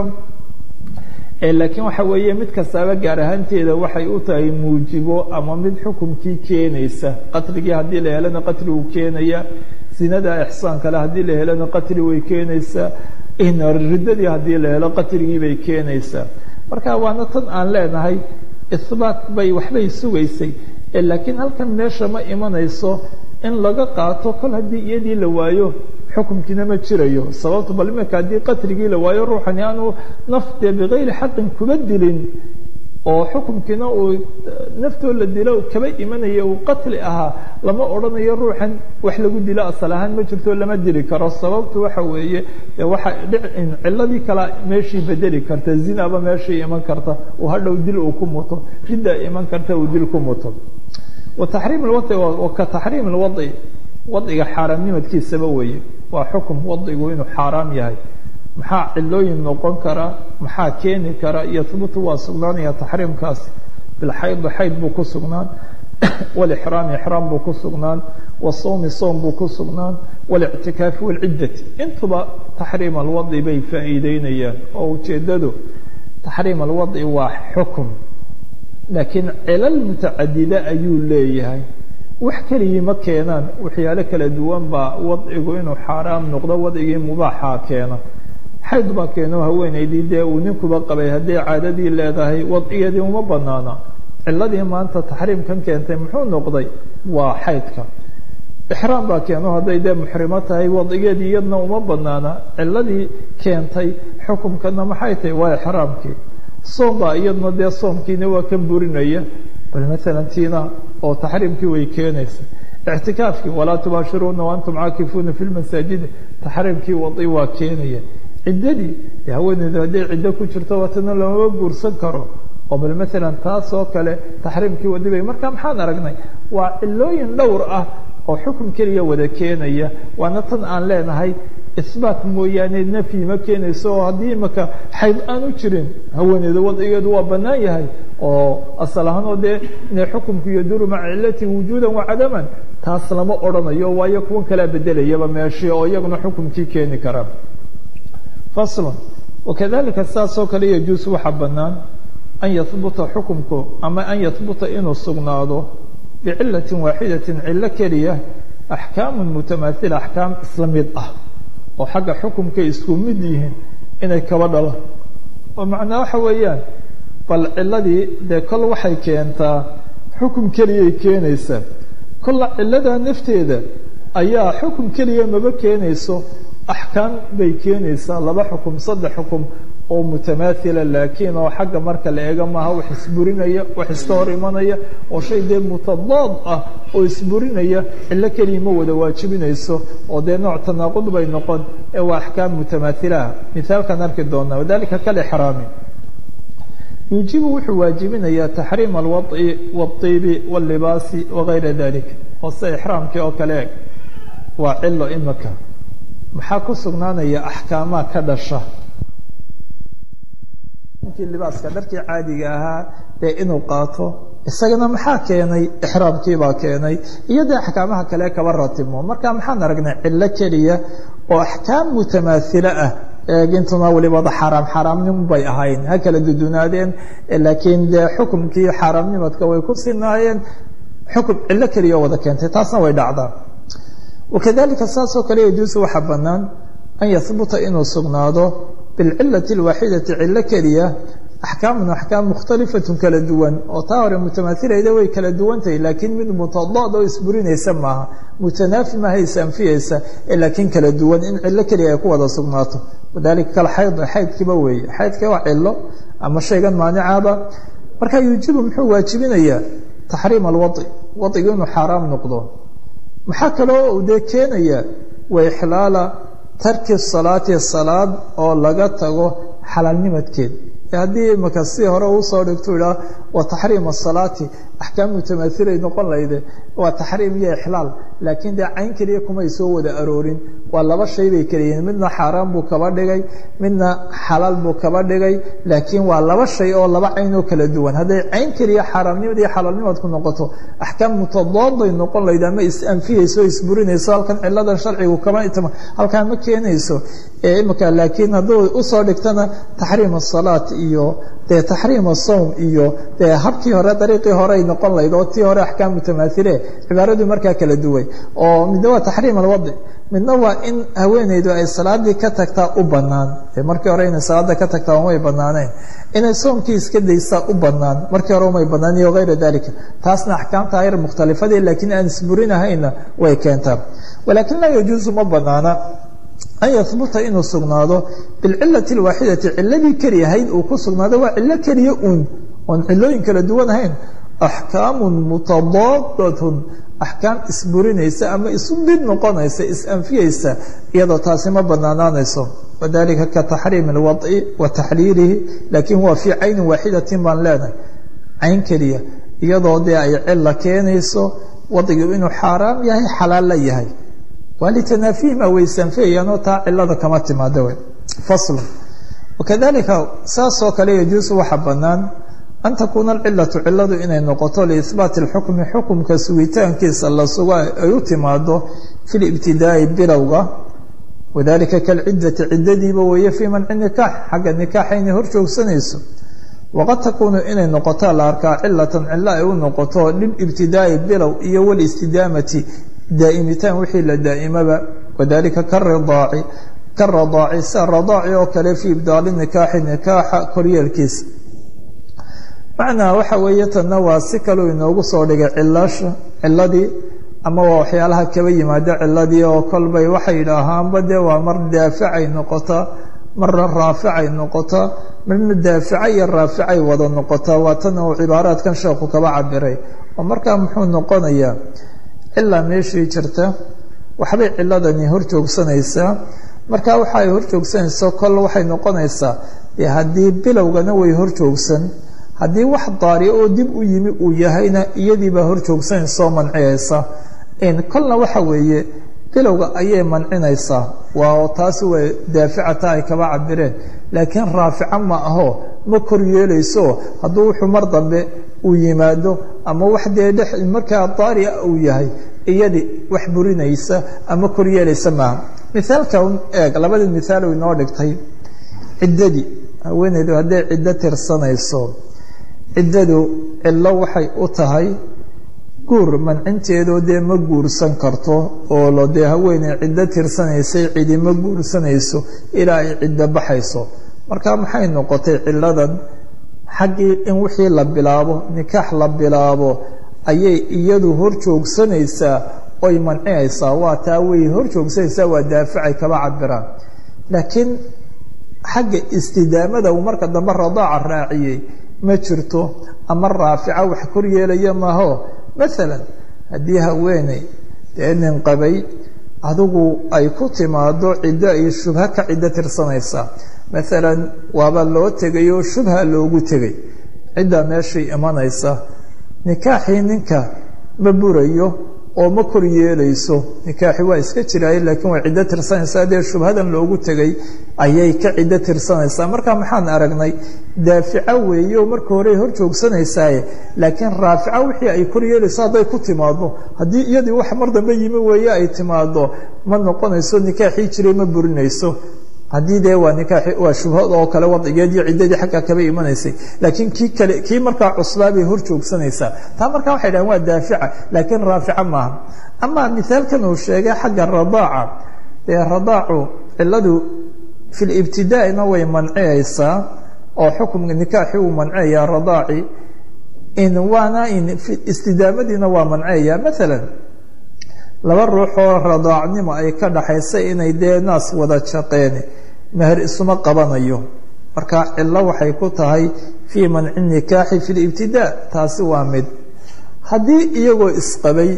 laakiin waxa weeye mid kastaaba gaar ahaanteeda waxay u tahay muujibo ama mid xukumkii keenaysa qatligii haddii la helana qatli uu keenaya zinada ixsaan kale haddii la helana qatli way keenaysaa riddadii haddii la helo qatligii bay keenaysaa marka waana tan aan leenahay ihbaat bay waxbay sugaysay laakiin halkan meesha ma imanayso in laga qaato kol haddii iyadii la waayo xukumkiina ma jirayo sababto bal iminka haddii qatligii la waayo ruuxani aanu naftee bikayri xaqin kuba dilin oo xukumkiina uu naftoo la dilo kaba imanaya uu qatli ahaa lama odhanayo ruuxan wax lagu dilo asal ahaan ma jirto lama dili karo sababtu waxa weeye waxa ciladii kala meeshii bedeli karta zinaba meeshii iman karta uu hadhow dil uu ku muto ridda iman karta uu dil ku muto wataxriim lwadi ka taxriim lwadi wadciga xaaraamnimadkiisaba weeye waa xukum wadcigu inuu xaaraam yahay maxaa cilooyin noqon kara maxaa keeni kara yahbutu waa sugnaanaya taxriimkaas bilxaydi xayd buu ku sugnaan walixraami ixraam buu ku sugnaan wasawmi soom buu ku sugnaan walictikaafi walciddati intuba taxriim alwadci bay faa'iideynayaan oo ujeeddadu taxriim alwadci waa xukum laakiin cilal mutacadida ayuu leeyahay wax keligii ma keenaan waxyaalo kala duwan baa wadcigu inuu xaaraam noqdo wadcigii mubaaxaa keena xayd baa keeno haweenaydii dee uu ninkuba qabay hadday caadadii leedahay wadcigeedii uma banaana ciladii maanta taxriimkan keentay muxuu noqday waa xaydka ixraam baa keeno hadday dee muxrimo tahay wadigeedii iyadna uma banaana ciladii keentay xukumkana maxay tahay waa ixraamkii soom baa iyadna dee soomkiina waa kan burinaya bal maalan tiina oo taxriimkii way keenaysa ictikaafkii walaa tubaashiruuna waantum caakifuuna fi lmasaajidi taxriimkii wadi waa keenaya ciddadii dee haweeneydu hadday ciddo ku jirto watana lamama guursan karo oo bal maalan taas oo kale taxriimkii wadi bay marka maxaan aragnay waa cilooyin dhowr ah oo xukun keliya wada keenaya waana tan aan leenahay isbaat mooyaane nafyi ma keenayso oo haddii imaka xayd aan u jirin haweeneyda wadigeedu waa bannaan yahay oo asal ahaan oo dee inay xukumku yaduru maca cilati wujuudan wa cadaman taas lama odhanayo waayo kuwan kalaa bedelayaba meeshii oo iyaguna xukumkii keeni kara faslon wakadalika saasoo kale yajuus waxaa bannaan an yahbuta xukumku ama an yahbuta inuu sugnaado bicilati waaxidati cilo keliya axkaamu mutamaaila axkaam isla mid ah oo xagga xukumkay isku mid yihiin inay kaba dhalaan oo macnaa waxa weeyaan bal ciladii dee kol waxay keentaa xukum keliyay keenaysaa kolla ciladaa nafteeda ayaa xukum keliya maba keenayso axkaam bay keenaysaa laba xukum saddex xukum oo mutamaaila laakiin oo xagga marka la eego maaha wax isburinaya wax iska hor imanaya oo shay dee mutadaad ah oo isburinaya cilo keliya ma wada waajibinayso oo dee nooc tanaaqud bay noqon ee waa axkaam mutamaahilaah mithaalkaan arki doonaa wadalika kalixraami yuujibu wuxuu waajibinayaa taxriim alwad'i waالطiibi wاllibaasi wagayra dalik oo sida ixraamkii oo kale eg waa cilo imika maxaa ku sugnaanaya axkaamaa ka dhasha libaaska dharkii caadiga ahaa dee inuu qaato isagana maxaa keenay ixraamkiibaa keenay iyo dee axkaamaha kale kaba ratimo marka maxaan aragnay cilo keliya oo axkaam mutamaaila ah eegintuna walibada xaaraam xaaraamnimo bay ahayn ha kala dudunaadeen laakiin dee xukumkii xaaraamnimadka way ku sinaayeen xukum cilo keliya wada keentay taasna way dhacdaa wakadalika saasoo kale yajuusu waxaa bannaan an yahbuta inuu sugnaado bilcilati alwaaxidati cilo keliya axkaamun axkaam mukhtalifatun kala duwan oo taa hore mutamaahilayda way kala duwantahay laakiin mid mutadaad oo isburinaysa maaha mutanaafi maaha isanfiyeysa ee laakiin kala duwan in cilo keliya ay ku wada sugnaato wadalika kal xayd xaydkiiba weeye xaydka waa cilo ama shaygan maanicaba marka yuujibu muxuu waajibinayaa taxriim alwadi wadigu inuu xaaraam noqdo maxaa kaloo dee keenaya wa ixlaala tarki salaati salaad oo laga tago xalaalnimadkeed haddii imaka si hore uusoo dhigto idhaa waa taxriim asalaati axkaam mutamaailay noqon layde waa taxriim iyo ixlaal laakiin dee cayn keliya kumay soo wada aroorin waa laba shay bay kala yihiin midna xaaraan buu kaba dhigay midna xalaal buu kaba dhigay laakiin waa laba shay oo laba cayn oo kala duwan hadday cayn keliya xaaraamnimad iyo xalaalnimadku noqoto axkaam mutadaaday noqon layde ama is-anfiyeyso o isburinayso halkan ciladan sharcigu kama itma halkaa ma keenayso imika laakiin hadduu usoo dhigtana taxriim asalaat iyo dee taxriim asawm iyo dee habkii hore dariiqii horey noqon lahayd oo tii hore axkaam mutamaaile cibaaradu markaa kala duway oo midna waa taxriim alwadi midna waa in haweeneydu ay salaadii ka tagtaa u banaan markii hore inay salaada ka tagtaa umay banaaneen inay soomkii iska daysaa u banaan markii hore umay banaan iyo hayra dalika taasna axkaamta ayr mukhtalifadii laakiin aan isburinahayna way keentaa walaakin laa yajuusu ma banaana an yahbuta inuu sugnaado bilcilati alwaaxidati ciladii keliyahayd uu ku sugnaado waa cilo keliya uun oon cilooyin kala duwan ahayn axkaamun mutadaadatun axkaam isburinaysa ama isu mid noqonaysa is-anfiyeysa iyadoo taasi ma banaanaanayso wadalika ka taxriimi alwadci wa taxliilihi laakiin waa fii caynin waaxidatin baan leenahay cayn keliya iyadoo dee ay cila keenayso wadcigu inuu xaaraam yahay xalaal la yahay waa litanaafihima waysanfeeyaanoo taa cilada kama timaada wey fasl wakadalika saasoo kale yajuusu waxaa bannaan an takuuna alcilatu ciladu inay noqoto liihbaati اlxukmi xukumka sugitaankiisa la sugo ay u timaado fi libtidaa'i bilowga wadalika kalcidati ciddadiiba weeye fii manci nikaax xagga nikaaxa inay hor joogsanayso waqad takuunu inay noqotaa la arkaa cilatan cilo ay u noqoto lilibtidaa'i bilow iyo walistidaamati daa'imitaan wixii la daa'imaba wadalika karidaaci karadaaci sida radaaci oo kale fii ibdaali nikaaxi nikaaxa koryeelkiisa macnaa waxa weeye tanna waa si kaleu inoogu soo dhigay cilasha ciladii ama waa waxyaalaha kaba yimaado ciladii oo kolbay waxay yidhaahaanba dee waa mar daaficay noqotaa marna raaficay noqotaa marna daafica iyo raaficay wada noqotaa waa tan uu cibaaraadkan sheekhu kaba cabiray oo markaa muxuu noqonayaa cilaa meeshii jirta waxbay ciladani hor joogsanaysaa markaa waxa ay hor joogsanaysa kol waxay noqonaysaa dee haddii bilowgana way hor joogsan haddii wax daari oo dib u yimi uu yahayna iyadiibaa hor joogsanaysa oo manciyaysa kolna waxa weeye bilowga ayay mancinaysaa waa taasi way daaficata ay kaba cabireen laakiin raafica ma aho ma kor yeelayso hadduu wuxuu mar dambe uu yimaado ama wax dee dhex markaa daaria uu yahay iyadi wax burinaysa ama kor yeelaysa maaha mithaalka eeg labadii mithaal u inoo dhigtay ciddadii haweeneydu hadday ciddo tirsanayso ciddadu cillo waxay u tahay guur mancinteedoo dee ma guursan karto oo lo dee haweeney ciddo tirsanaysay cidi ma guursanayso ilaa ay ciddo baxayso marka maxay noqotay cilladan xaggii in wixii la bilaabo nikaax la bilaabo ayay iyadu hor joogsanaysaa oy mancinaysaa waa taa way hor joogsanaysaa waa daaficay kaba cabiraan laakiin xagga istidaamada uu marka dambe radaaca raaciyey ma jirto ama raafica wax kor yeelaya maaho maalan haddii haweeney dee nin qabay adigu ay ku timaado ciddo ay shubha ka ciddo tirsanaysaa maalan waaba loo tegay oo shubha loogu tegay ciddaa meeshay imanaysa nikaaxii ninka ma burayo oo ma kor yeelayso nikaaxi waa iska jiraaye laakiin waa ciddo tirsanaysaa dee shubhadan loogu tegay ayay ka ciddo tirsanaysaa marka maxaan aragnay daafica weeye oo marka hore hor joogsanaysaye laakiin raafica wixii ay kor yeelayso hadday ku timaado haddii iyadii wax mar dambe yimi weeye ay timaado ma noqonayso nikaaxii jiray ma burinayso haddii dee waa nikaaxi waa shubhad oo kale wadcigeediyo ciddadii xaggaa kaba imanaysay laakiin kii kale kii markaa cuslaa bay hor joogsanaysaa taa markaa waxay dhahan waa daafica laakiin raafica maaha ama mithaalkan uu sheegay xagga radaaca dee radaacu cilladu fi libtidaa'ina way manciyaysaa oo xukumka nikaaxi uu manciyayaa radaaci in waana in istidaamadiina waa manciyaya maalan laba ruux oo radaacnimo ay ka dhaxaysa inay dee naas wada jaqeen meher isuma qabanayo marka cillo waxay ku tahay fii manci nikaaxi fi libtidaa taasi waa mid haddii iyagoo isqabay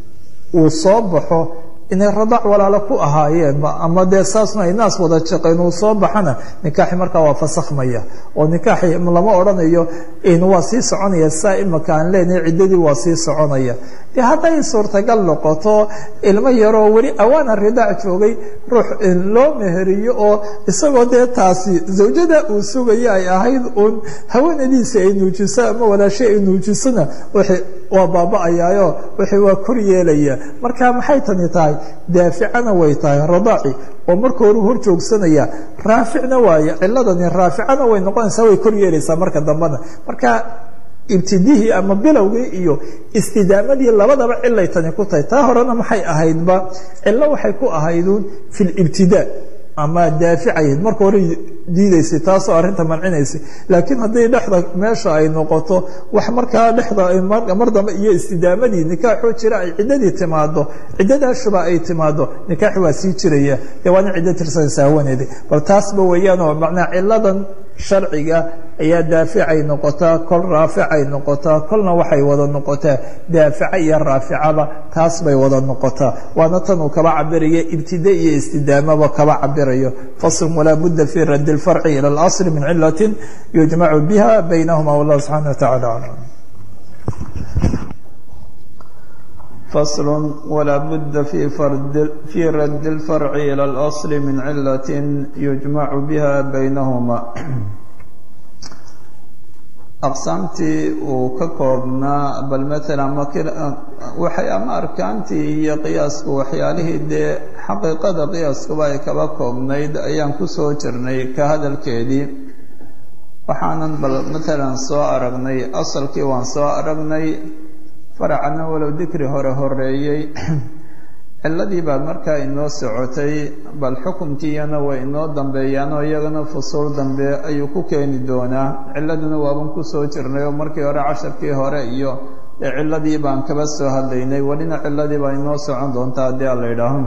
uu soo baxo inay radaac walaalo ku ahaayeenba ama dee saasna ay naas wada jaqeen uu soo baxana nikaaxi markaa waa fasakhmaya oo nikaaxi lama odhanayo waa sii soconaya saa imaka aan leenahay ciddadii waa sii soconaya dee hadday suurtagal noqoto ilmo yaroo weli awaana ridaac joogay ruux loo meheriyo oo isagoo dee taasi zawjada uu sugaya ay ahayd uun haweenadiisa ay nuujiso ama walaashe ay nuujisona waa baaba-ayaayo wixii waa kor yeelaya marka maxay tani tahay daaficana way tahay radaaci oo marka hore hor joogsanaya raaficna waaye ciladani raaficana way noqonaysaa way kor yeelaysaa marka dambena marka ibtidihii ama bilowgii iyo istidaamadii labadaba cilay tani ku tahay taa horena maxay ahaydba cilo waxay ku ahayduun fi libtidaa ama daaficayd marka hore diidaysay taasoo arrinta mancinaysay laakiin haddii dhexda meesha ay noqoto wax markaa dhexda mar dambe iyo istidaamadii nikaaxoo jira ay ciddadii timaado ciddadaa shuba ay timaado nikaaxi waa sii jiraya dee waana ciddo tirsanaysa haweeneedii bal taasba weeyaanoo macnaa ciladan sharciga ayaa daaficay noqotaa kol raaficay noqotaa kolna waxay wada noqotaa daafica iyo raaficaba taas bay wada noqotaa waana tan uu kaba cabiraya ibtida iyo istidaamaba kaba cabirayo faslun walaa budda fi radd اlfarci ilى اlasl min cilati yujmacu biha baynahuma wallah subxana wa tacala aclam فصل ولا بد في, فرد في رد الفرع إلى الأصل من علة يجمع بها بينهما aqsaamtii uu ka koobnaa bal maalan waxay ama arkaantii iyo qiyaasku waxyaalihii dee xaqiiqada qiyaaskuba ay kaba koobnayd ayaan kusoo jirnay ka hadalkeedii waxaanan bal maalan soo aragnay asalkii waan soo aragnay faracana walow dikri hore horeeyey ciladii baa markaa inoo socotay bal xukunkiiyana way inoo dambeeyaanoo iyagana fusuul dambe ayuu ku keeni doonaa ciladuna waaban kusoo jirnay oo markii hore casharkii hore iyo ee ciladii baan kaba soo hadlaynay welina ciladii baa inoo socon doonta haddii aan la idhaaho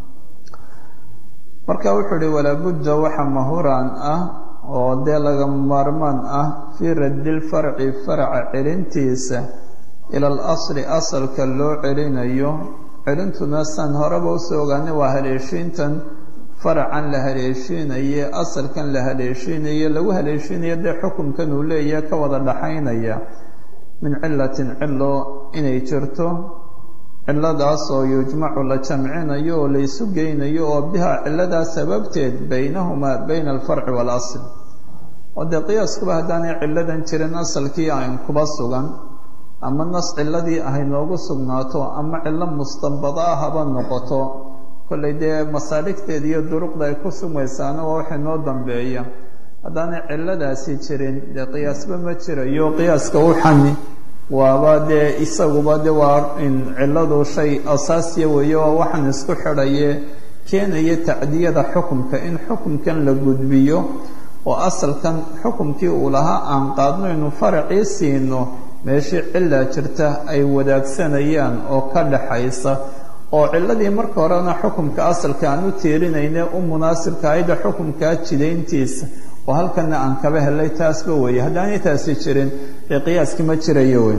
marka wuxuu uhi walaabudda waxa mahuraan ah oo dee laga maarmaan ah fii raddilfarci faraca celintiisa ila al asli asalka loo celinayo celintuna san horeba usoo ogaanay waa haleeshiintan faracan la haleeshiinaye asalkan la haleeshiinaye lagu haleeshiinayo dee xukunkan uu leeyahay ka wada dhaxaynaya min cilatin cilo inay jirto ciladaas oo yujmacu la jamcinayo oo la isu geynayo oo bihaa ciladaa sababteed baynahumaa bayna alfarci waalasl oo dee qiyaaskuba haddaanay ciladan jirin asalkii ayn kuba sugan ama nas ciladii ahay noogu sugnaato ama cilo mustanbada ah haba noqoto kollay dee masaaligteeda iyo duruqda ay ku sugmaysaana waa waxa noo dambeeya haddaanay ciladaasi jirin dee qiyaasba ma jirayo qiyaaska uxani waaba dee isaguba de waa in ciladu shay asaasiya weeye waa waxaan isku xidhaye keenaya tacdiyada xukumka in xukumkan la gudbiyo oo asalkan xukumkii uu lahaa aan qaadno inu faracii siino meeshii cilaa jirta ay wadaagsanayaan oo ka dhaxaysa oo ciladii marka horena xukumka asalka aan u tiirinayne u munaasibka ayda xukumkaa jidayntiisa oo halkana aan kaba helay taasba weeye haddaanay taasi jirin dee qiyaaskii ma jirayo wey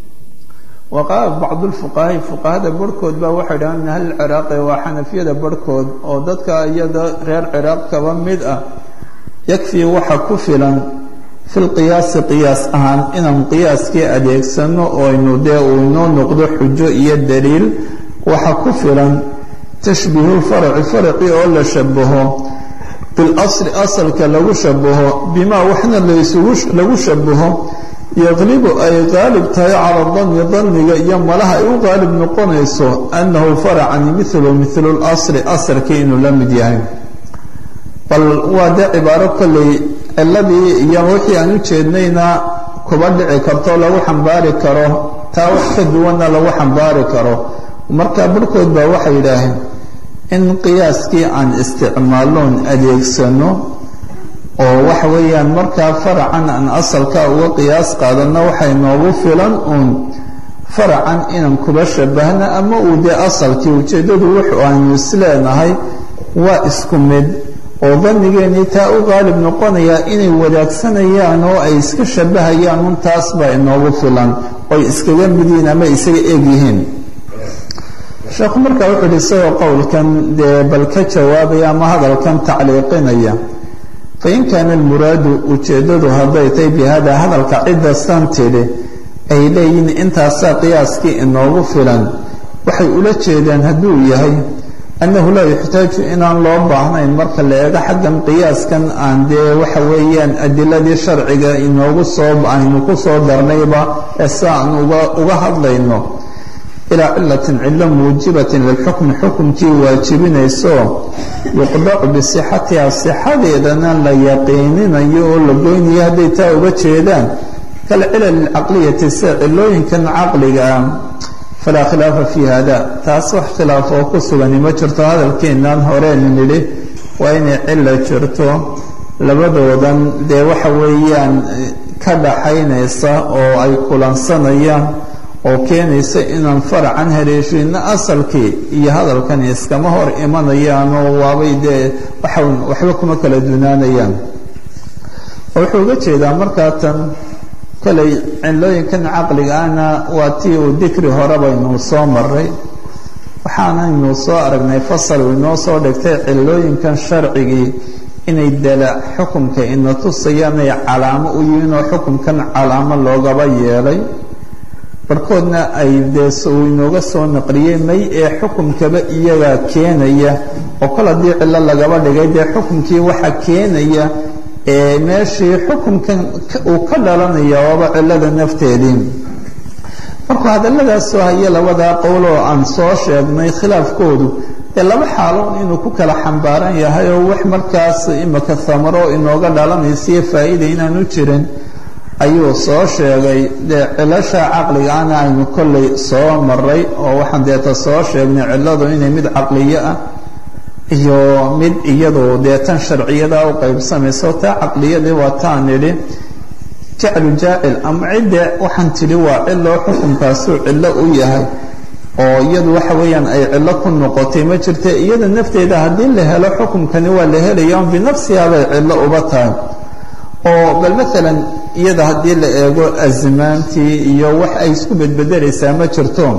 wa qaala bacdulfuqahaai fuqahada barhkood baa waxay dhahaan min ahli ciraaqi waa xanafiyada barhkood oo dadka iyada reer ciraaq kaba mid ah yakfii waxa ku filan fi lqiyaasi qiyaas ahaan inaan qiyaaskii adeegsano oo aynu dee uu inoo noqdo xujo iyo daliil waxa ku filan tashbiihu lfarci farci oo la shabaho bilasli asalka lagu shabaho bimaa waxna laysugu lagu shabaho yaqlibu ay qaalib tahay cala danni danniga iyo malaha ay u qaalib noqonayso annahu faracani milu milu lasli asalkii inuu la mid yahay bal waa dee cibaaro kolley ciladii iyo wixii aan u jeednayna kuba dhici karto lagu xambaari karo taa wax ka duwanna lagu xambaari karo marka barhkood baa waxay yidhaaheen in qiyaaskii aan isticmaaloon adeegsano oo waxa weeyaan markaa faracan aan asalka uga qiyaas qaadano waxay noogu filan uun faracan inaan kuba shabahno ama uu dee asalkii ujeeddadu wuxu aynu isleenahay waa isku mid oo dannigeennii taa u qaalib noqonayaa inay wadaagsanayaan oo ay iska shabahayaan un taas baa inoogu filan oy iskaga mid yihiin ama isaga eeg yihiin sheekhu markaa wuxuu ihi isagoo qowlkan dee bal ka jawaabaya ama hadalkan tacliiqinaya fain kaana almuraadu ujeeddadu hadday tahay bi hada hadalka cidda san tidhi ay leeyihiin intaasaa qiyaaskii inoogu filan waxay ula jeedaan hadduu yahay annahu laa yuxtaaju inaan loo baahnayn marka la eego xaggan qiyaaskan aan dee waxa weeyaan adiladii sharciga inoogu soo aynu ku soo darnayba ee si aan uga uga hadlayno ilaa cilatin cillo muujibatin lilxukmi xukumkii waajibinayso yuqdacu bisixatiha sixadeedana la yaqiininayo oo la goynayo hadday taa uga jeedaan kalcilal alcaqliyati sida cilooyinkan caqliga ah falaa khilaafa fii hada taas wax khilaaf oo ku sugani ma jirto hadalkeennan horeenu nidhi waa inay cilo jirto labadoodan dee waxa weeyaan ka dhaxaynaysa oo ay kulansanayaan oo keenaysa inaan faracan haleeshiino asalkii iyo hadalkani iskama hor imanayaanoo waabay dee waxan waxba kuma kala dunaanayaan wuxuu uga jeedaa markaa tan kolay cilooyinkan caqliga ahna waa tii uu dikri hore baynuu soo maray waxaanaynu soo aragnay fasal uu inoo soo dhigtay cilooyinkan sharcigii inay dala xukumka ina tusayaan ay calaamo u yihiin oo xukumkan calaamo loogaba yeelay barhkoodna ay dee uu inooga soo naqliyey may ee xukumkaba iyagaa keenaya oo kol haddii cillo lagaba dhigay dee xukumkii waxa keenaya ee meeshii xukumkan uu ka dhalanaya waaba cillada nafteedii markuu hadalladaasoo haya labadaa qowl oo aan soo sheegnay khilaafkoodu ee laba xaaloon inuu ku kala xambaaran yahay oo wax markaas imika thamaro inooga dhalanaysiyo faa'iida inaanu jirin ayuu soo sheegay dee cilasha caqligaana aynu kollay soo maray oo waxaan deeta soo sheegnay cilladu inay mid caqliyo ah iyo mid iyadu dee tan sharciyada u qaybsamayso taa caqliyadii waa taan nidhi jaclu jaacil ama cidde waxaan tidhi waa cilo xukunkaasuu cillo u yahay oo iyadu waxa weeyaan ay cillo ku noqotay ma jirta iyada nafteeda haddii la helo xukumkani waa la helaya on binafsihaa bay cillo uba tahay oo bal maalan iyada haddii la eego asmaantii iyo wax ay isku bedbedelaysaa ma jirto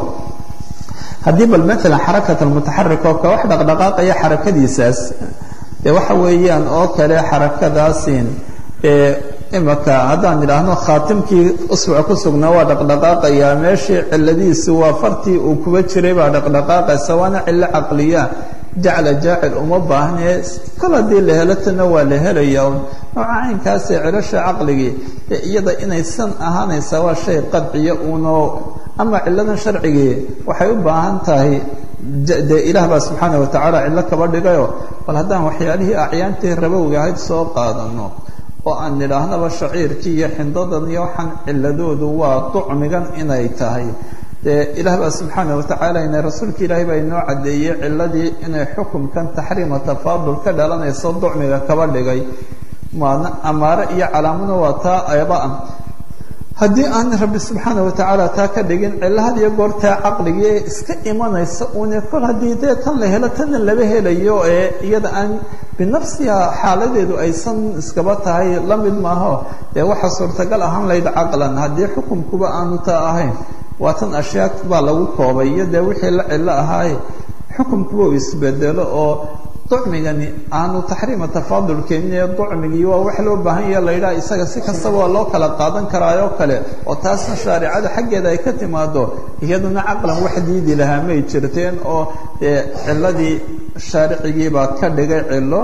haddii bal maalan xarakat almutaxarik oo ka wax dhaqdhaqaaqaya xarakadiisaas dee waxa weeyaan oo kale xarakadaasin ee imaka haddaan idhaahno khaatimkii usbuc ku sugnaa waa dhaqdhaqaaqayaa meeshii ciladiisu waa fartii uu kuba jiray baa dhaqdhaqaaqaysa waana cillo caqliya jacla jaacil uma baahnee kol haddii la helo tana waa la helaya nooca caynkaasee cilasha caqligii dee iyada inaysan ahaanaysaa waa shay qadciya uunoo ama ciladan sharcigii waxay u baahan tahay dee ilaah baa subxaana watacaala cillo kaba dhigayo bal haddaan waxyaalihii acyaantii rabowga ahayd soo qaadano oo aan nidhaahnaba shaciirkii iyo xindadan iyo waxaan ciladoodu waa ducmigan inay tahay dee ilaah baa subxaana watacaala ina rasuulka ilaahay baa inoo caddeeyey ciladii inay xukumkan taxriima tafaadul ka dhalanayso ducmiga kaba dhigay maana amaare iyo calaamuna waa taa ayaba-a haddii aan rabbi subxaana watacaala taa ka dhigin cilo had iyo goortaa caqligii ee iska imanaysa une kol haddii dee tan la helo tanna laba helayo ee iyada aan binafsiha xaaladeedu aysan iskaba tahay la mid maaho dee waxaa suurtagal ahaan layd caqlan haddii xukumkuba aanu taa ahayn waa tan ashyaa baa lagu koobay iyo dee wixii la cilo ahaaye xukumkuba uu isbedelo oo ducmigani aanu taxriima tafaadul keenine ducmigii waa wax loo baahan yaha la yidhaha isaga si kastaba waa loo kala qaadan karaayoo kale oo taasna shaaricada xaggeeda ay ka timaado iyaduna caqlan wax diidi lahaa may jirteen oo dee ciladii shaaricigiibaa ka dhigay cilo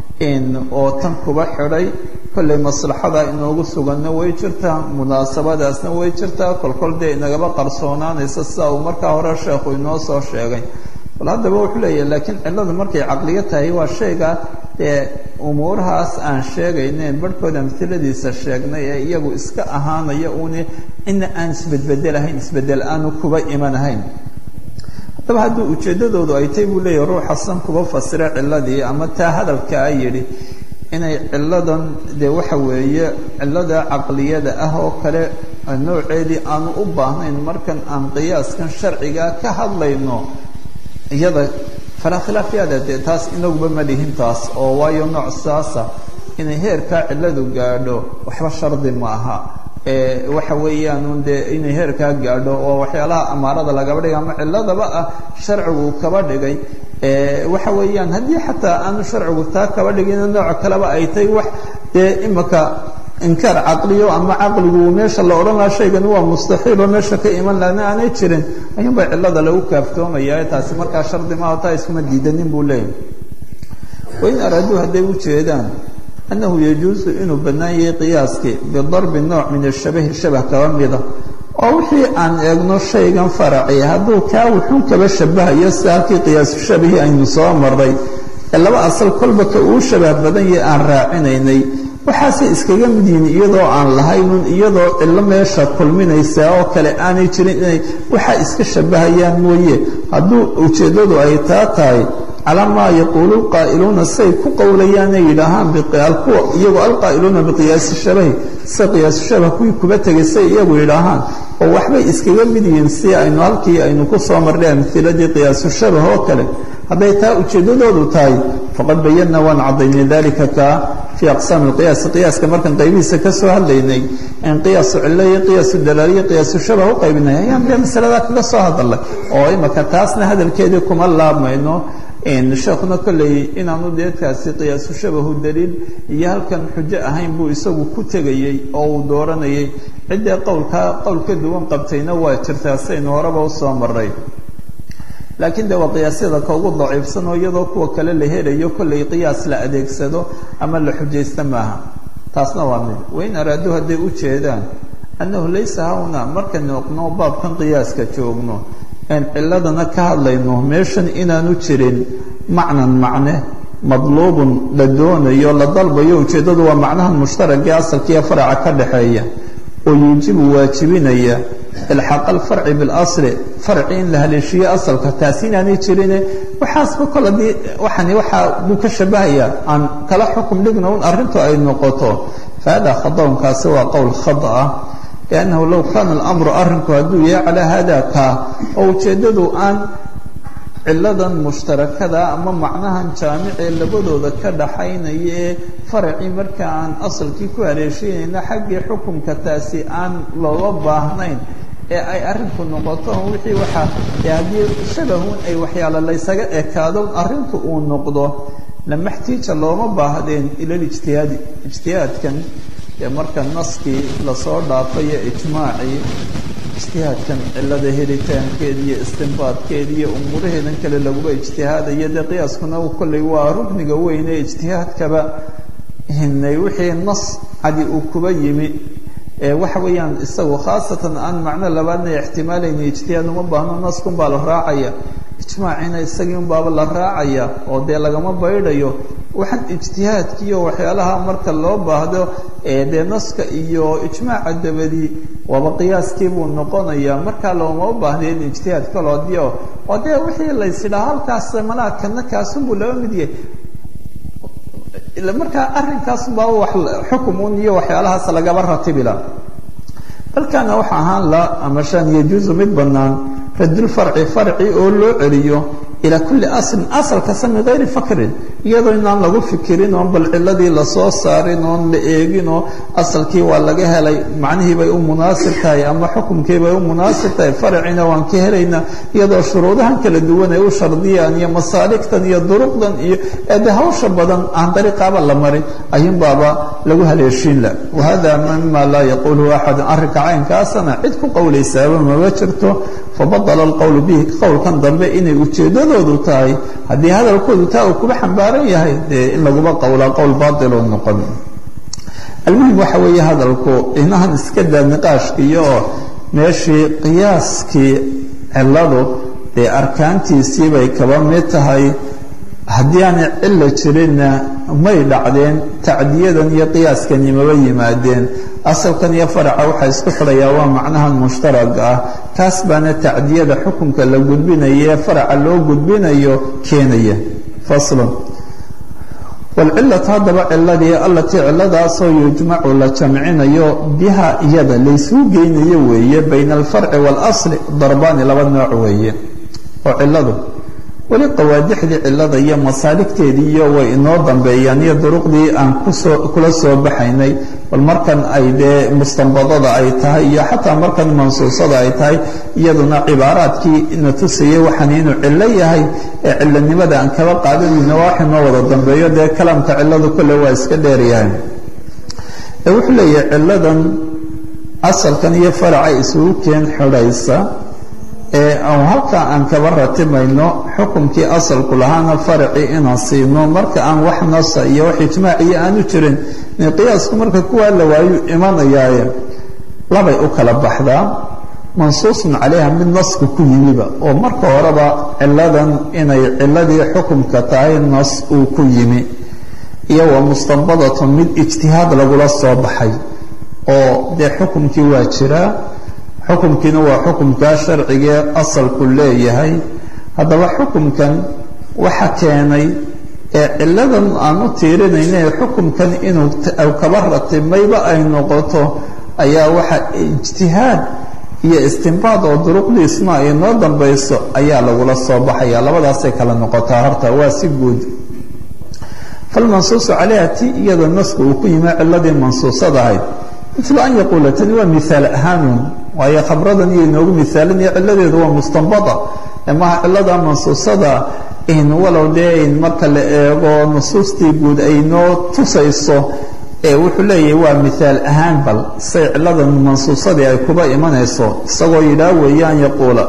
oo tan kuba xidhay kollay maslaxada inoogu suganna way jirtaa munaasabadaasna way jirtaa kolkol dee inagaba qarsoonaanaysa sida uu markaa hore sheekhu inoo soo sheegay bal haddaba wuxuu leeyahay laakiin ciladu markay caqliyo tahay waa shayga dee umuurahaas aan sheegaynen barhkood amhiladiisa sheegnay ee iyagu iska ahaanaya uuni ina aan isbedbedelahayn isbedel aanu kuba imanahayn haddaba haddii ujeeddadoodu ay tay buu leeyahay ruuxa san kuba fasira ciladii ama taa hadalkaa yidhi inay ciladan dee waxa weeye cilada caqliyada ah oo kale nooceedii aanu u baahnayn markan aan qiyaaskan sharciga ka hadlayno iyada falaa khilaafyaada dee taas inaguba ma dhihin taas oo waayo nooc saasa inay heerkaa ciladu gaadho waxba shardi ma aha waxa weeyaan dee inay heerkaa gaadho oo waxyaalaha amaarada lagaba dhigay ama ciladaba ah sharcigu kaba dhigay waxa weeyaan haddii xataa aanu sharcigu taa kaba dhigin nooc kaleba ay tahay wax dee imaka inkaar caqliyo ama caqligu meesha la odhan lahaa shaygani waa mustaxiiloo meesha ka iman lahana aanay jirin ayuun bay cilada lagu kaaftoomaya taasi markaa shardi maaho taa iskuma diidanin buu leeyahy wain araaduu hadday u jeedaan annahu yajuusu inuu bannaan yahay qiyaaskii bidarbi nooc min ashabahi shabah kaba mida oo wixii aan eegno shaygan faraci hadduu kaa wuxuun kaba shabahayo si halkii qiyaasu shabahi aynu soo maray ee laba asal kolba ka uu shabah badan yahay aan raacinaynay waxaasay iskaga mid yihiin iyadoo aan lahaynun iyadoo cillo meesha kulminaysaa oo kale aanay jirin inay waxaa iska shabahayaan mooye hadduu ujeeddadu ay taa tahay calaa maa yaquulu qaa'iluuna say ku qowlayaanay yidhaahaan kuwa iyagoo alqaa'iluuna biqiyaasi shabahi se qiyaasu shabah kuwii kuba tegay say iyagu yidhaahaan oo waxbay iskaga mid yihiin si aynu halkii aynu ku soo marnay amhiladii qiyaasu shabah oo kale hadday taa ujeeddadoodu tahay faqad bayanna waan caddaynay dalika kaa fii aqsaami lqiyaasi qiyaaska markaan qaybihiisa ka soo hadlaynay in qiyaasu cillo iyo qiyaasu dalaaliyo qiyaasu shabah u qaybinay ayaan dee masaladaa kaga soo hadalnay oo imaka taasna hadalkeedii kuma laabmayno sheekuna kolley inaanu deedkaasi qiyaasu shabahu daliil iyo halkan xujo ahayn buu isagu ku tegayey oo uu dooranayay ciddee qowlkaa qowl ka duwan qabtayna waa jirtaa saynu horeba usoo maray laakiin de waa qiyaasyada ka ugu daciifsan oo iyadoo kuwa kale la helayo kollay qiyaas la adeegsado ama la xujaysta maaha taasna waa mid wain araaduu hadday u jeedaan annahu laysa hawna marka noqno baabkan qiyaaska joogno aan ciladana ka hadlayno meeshan inaanu jirin macnan macne madluubun la doonayo la dalbayo ujeeddadu waa macnahan mushtaragii asalkiiyo faraca ka dhaxeeya oo yuujibu waajibinaya ilxaaq alfarci bilasli farci in la haleeshiyo asalka taasi inaanay jirine waxaasba kol haddii waxani waxaa buu ka shabahayaa aan kala xukum dhigno un arrintu ay noqoto fahada khadawnkaasi waa qowl khada ah liannahu low kaana alamru arrinku hadduu yahay calaa hada kaa oo ujeeddadu aan ciladan mushtarakada ama macnahan jaamicee labadooda ka dhaxaynaya ee faracii marka aan asalkii ku haleeshiinayna xaggii xukunka taasi aan looga baahnayn ee ay arrinku noqoto wixii waxaa haddii shabahun ay waxyaalo laysaga ekaado arrinku uu noqdo lamaxtiija looma baahdeen ila lijtihaadi ijtihaadkan ee marka naskii lasoo dhaafayo ijmaacii ijtihaadkan cilada helitaankeeda iyo istinbaadkeeda iyo umuuraheedan kale laguba ijtihaadayo dee qiyaaskuna kolley waa rukniga weyn ee ijtihaadkaba hinay wixii nas cadi uu kuba yimi waxa weeyaan isagu khaasatan aan macno labaadna ixtimaalayna ijtihaad uma baahno naskun baa la raacaya ijmaacina isagii un baaba la raacaya oo dee lagama baydhayo waxaan ijtihaadkiiyo waxyaalaha marka loo baahdo dee naska iyo ijmaaca dabadi waaba qiyaaskii buu noqonaya markaa looma baahnayn ijtihaad kaloo dio oo dee wixii laysidhaa halkaas malaadkana kaasunbuu laba mid yahay markaa arrinkaasunbaa wax xukumun iyo waxyaalahaas lagaba ratibila balkaana waxa ahaan la ama shan yajuusu mid banaan radulfarci farci oo loo celiyo ilaa kulli aslin asal kasta min gayri fakrin iyadoo inaan lagu fikirin oon bal ciladii lasoo saarin oon la eegin oo asalkii waa laga helay macnihii bay u munaasib tahay ama xukumkii bay u munaasib tahay farcina waan ka helaynaa iyadoo shuruudahan kala duwan ay u shardiyaan iyo masaaligtan iyo duruqdan iyo de hawsha badan aan dariiqaaba la marin ayuun baaba lagu haleeshiin la wahada mima laa yaquuluhu axadun arrinka caynkaasana cid ku qowlaysaaba mama jirto fabadala alqowlu bihi qowlkan dambe inay ujeeddadoodu tahay haddii hadalkoodu taa uu kuba xambaaran yahay dee in laguba qowlaa qowl baatiloo noqon almuhim waxa weeye hadalku inahan iska daa niqaashkiiyo oo meeshii qiyaaskii ciladu dee arkaantiisii bay kaba mid tahay haddii aanay cilo jirinna may dhacdeen tacdiyadan iyo qiyaaskani maba yimaadeen asalkan iyo faraca waxaa isku xidhayaa waa macnahan mushtaraga ah kaas baana tacdiyada xukunka la gudbinayo ee faraca loo gudbinayo keenaya faslun waalcilatu haddaba ciladii allatii ciladaasoo yujmacu la jamcinayo biha iyada laysuu geynayo weeye bayna alfarci waalasli darbaani laba nooc weeye oo ciladu weli qawaadixdii cilada iyo masaaligteediiyo way inoo dambeeyaan iyo duruqdii aan kusoo kula soo baxaynay bal markan ay dee mustanbadada ay tahay iyo xataa markan mansuusada ay tahay iyaduna cibaaraadkii ina tusayay waxaan inuu cillo yahay ee cilanimada aan kaba qaadanayna waa wax inoo wada dambeeyo dee kalaamka ciladu kolle waa iska dheeryahay ee wuxuu leeyahay ciladan asalkan iyo faraca isugu keen xidhaysa ee halkaa aan kaba ratimayno xukunkii asalku lahaana faracii inaan siino marka aan wax nasa iyo wax ijmaaciyo aanu jirin qiyaasku marka kuwaa la waayu imanayaaye labay u kala baxdaa mansuusun calayha mid naska ku yimiba oo marka horeba ciladan inay ciladii xukumka tahay nas uu ku yimi iyo wa mustanbadatun mid ijtihaad lagula soo baxay oo dee xukumkii waa jiraa xukumkiina waa xukumkaa sharcigee asalku leeyahay haddaba xukumkan waxa keenay ee ciladan aan u tiirinayna ee xukumkan inuu kaba ratimayba ay noqoto ayaa waxa ijtihaad iyo istinbaad oo duruqdiisna ay noo dambayso ayaa lagula soo baxaya labadaasay kala noqotaa horta waa si guud falmansuusu calayha ti iyada naska uu ku yimi ciladii mansuusada ahayd milu an yaquula tani waa miaal ahaanun waayo khabradan iyo inoogu miaalinaya ciladeedu waa mustanbada maha cilada mansuusada in walow dee in marka la eego nusuustii guud ay noo tusayso ee wuxuu leeyahay waa miaal ahaan bal say ciladan mansuusadii ay kuba imanayso isagoo yidhaah weeye an yaquula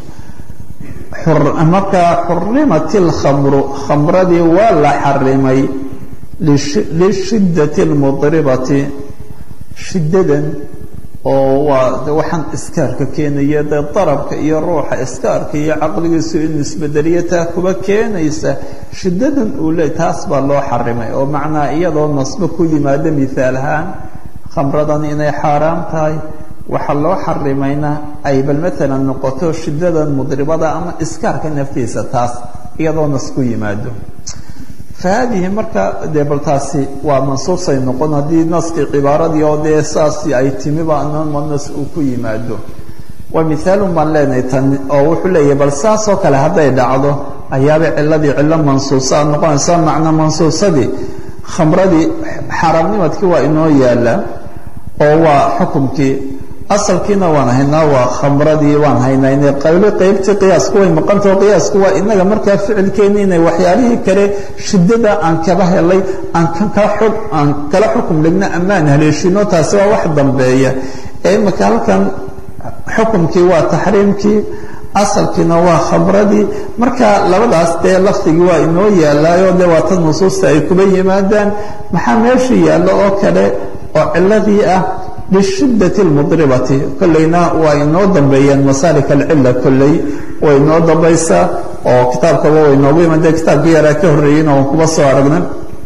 markaa xurimat اlkhamru khamradii waa la xarimay lishiddati اlmudribati shiddadan oo waa waxaan iskaarka keenaya dee darabka iyo ruuxa iskaarka iyo caqligiisu inuu isbedeliyo taa kuba keenaysa shiddadan uu leey taas baa loo xarimay oo macnaa iyadoo nasbo ku yimaado mihaal ahaan khamradan inay xaaraam tahay waxaa loo xarimayna ay bal maalan noqoto shiddadan mudribada ama iskaarka naftiisa taas iyadoo nas ku yimaado fahaadihi marka dee bal taasi waa mansuusay noqon haddii naskii cibaaradii oo dee saasi ay timiba anama nas uu ku yimaado waa mithaalun baan leenahay tan oo wuxuu leeyahay bal saasoo kale hadday dhacdo ayaabay ciladii cillo mansuusa a noqonaysa macna mansuusadii khamradii xaaraamnimadkii waa inoo yaala oo waa xukumkii asalkiina waan haynaa waa khamradii waan haynayne qaylo qaybtii qiyaasku way maqantao qiyaasku waa inaga markaa ficilkeeni inay waxyaalihii kale shiddada aan kaba helay aan ka xog aan kala xukum dhigno amaan haleeshino taasi waa wax dambeeya ee imika halkan xukumkii waa taxriimkii asalkiina waa khamradii marka labadaas dee lafdigii waa inoo yaalaayo dee waa tan nusuusta ay kuba yimaadaan maxaa meesha yaallo oo kale oo ciladii ah lishiddati اlmudribati kolleyna waa inoo dambeeyeen masaarik alcila kolley way inoo dambaysaa oo kitaabkaba way inoogu iman dee kitaabkii yaraa ka horreeyeyna waan kuba soo aragna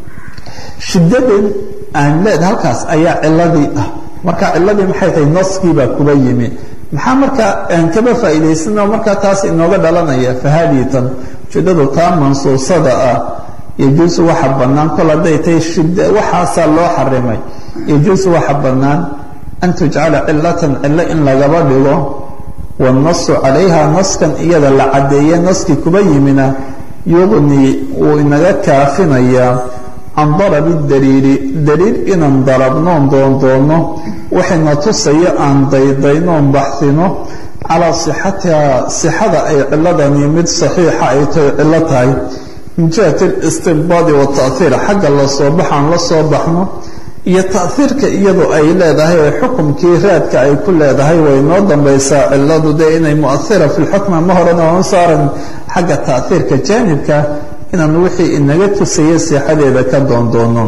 shiddadan aan leed halkaas ayaa ciladii ah marka ciladii maxay tahay naskiibaa kuba yimi maxaa markaa aan kaba faa'iidaysano markaa taas inooga dhalanaya fahaadii tan ujeeddadu taa mansuusada ah yajuusu waxa bannaan kol hadday tahay shid waxaasaa loo xarimay yajuusu waxa bannaan an tujcala cilatan cilo in lagaba dhigo wاnasu calayha naskan iyada la caddeeye naskii kuba yimina yugnii wuu inaga kaafinayaa can darabi daliili daliil inaan darabnoon doondoono waxayna tusayo aan daydaynoon baxsino calaa sixatiha sixada ay ciladani mid saxiixa ay tahay cilo tahay min jihati اlistinbaadi waatahiir xagga lasoo baxaan la soo baxno iyo tahiirka iyadu ay leedahay ee xukumkii raadka ay ku leedahay way noo dambaysaa ciladu dee inay muahira fi lxukma ma horena oon saaran xagga tahiirka jaanibka inaan wixii inaga tusaya sixadeeda ka doondoono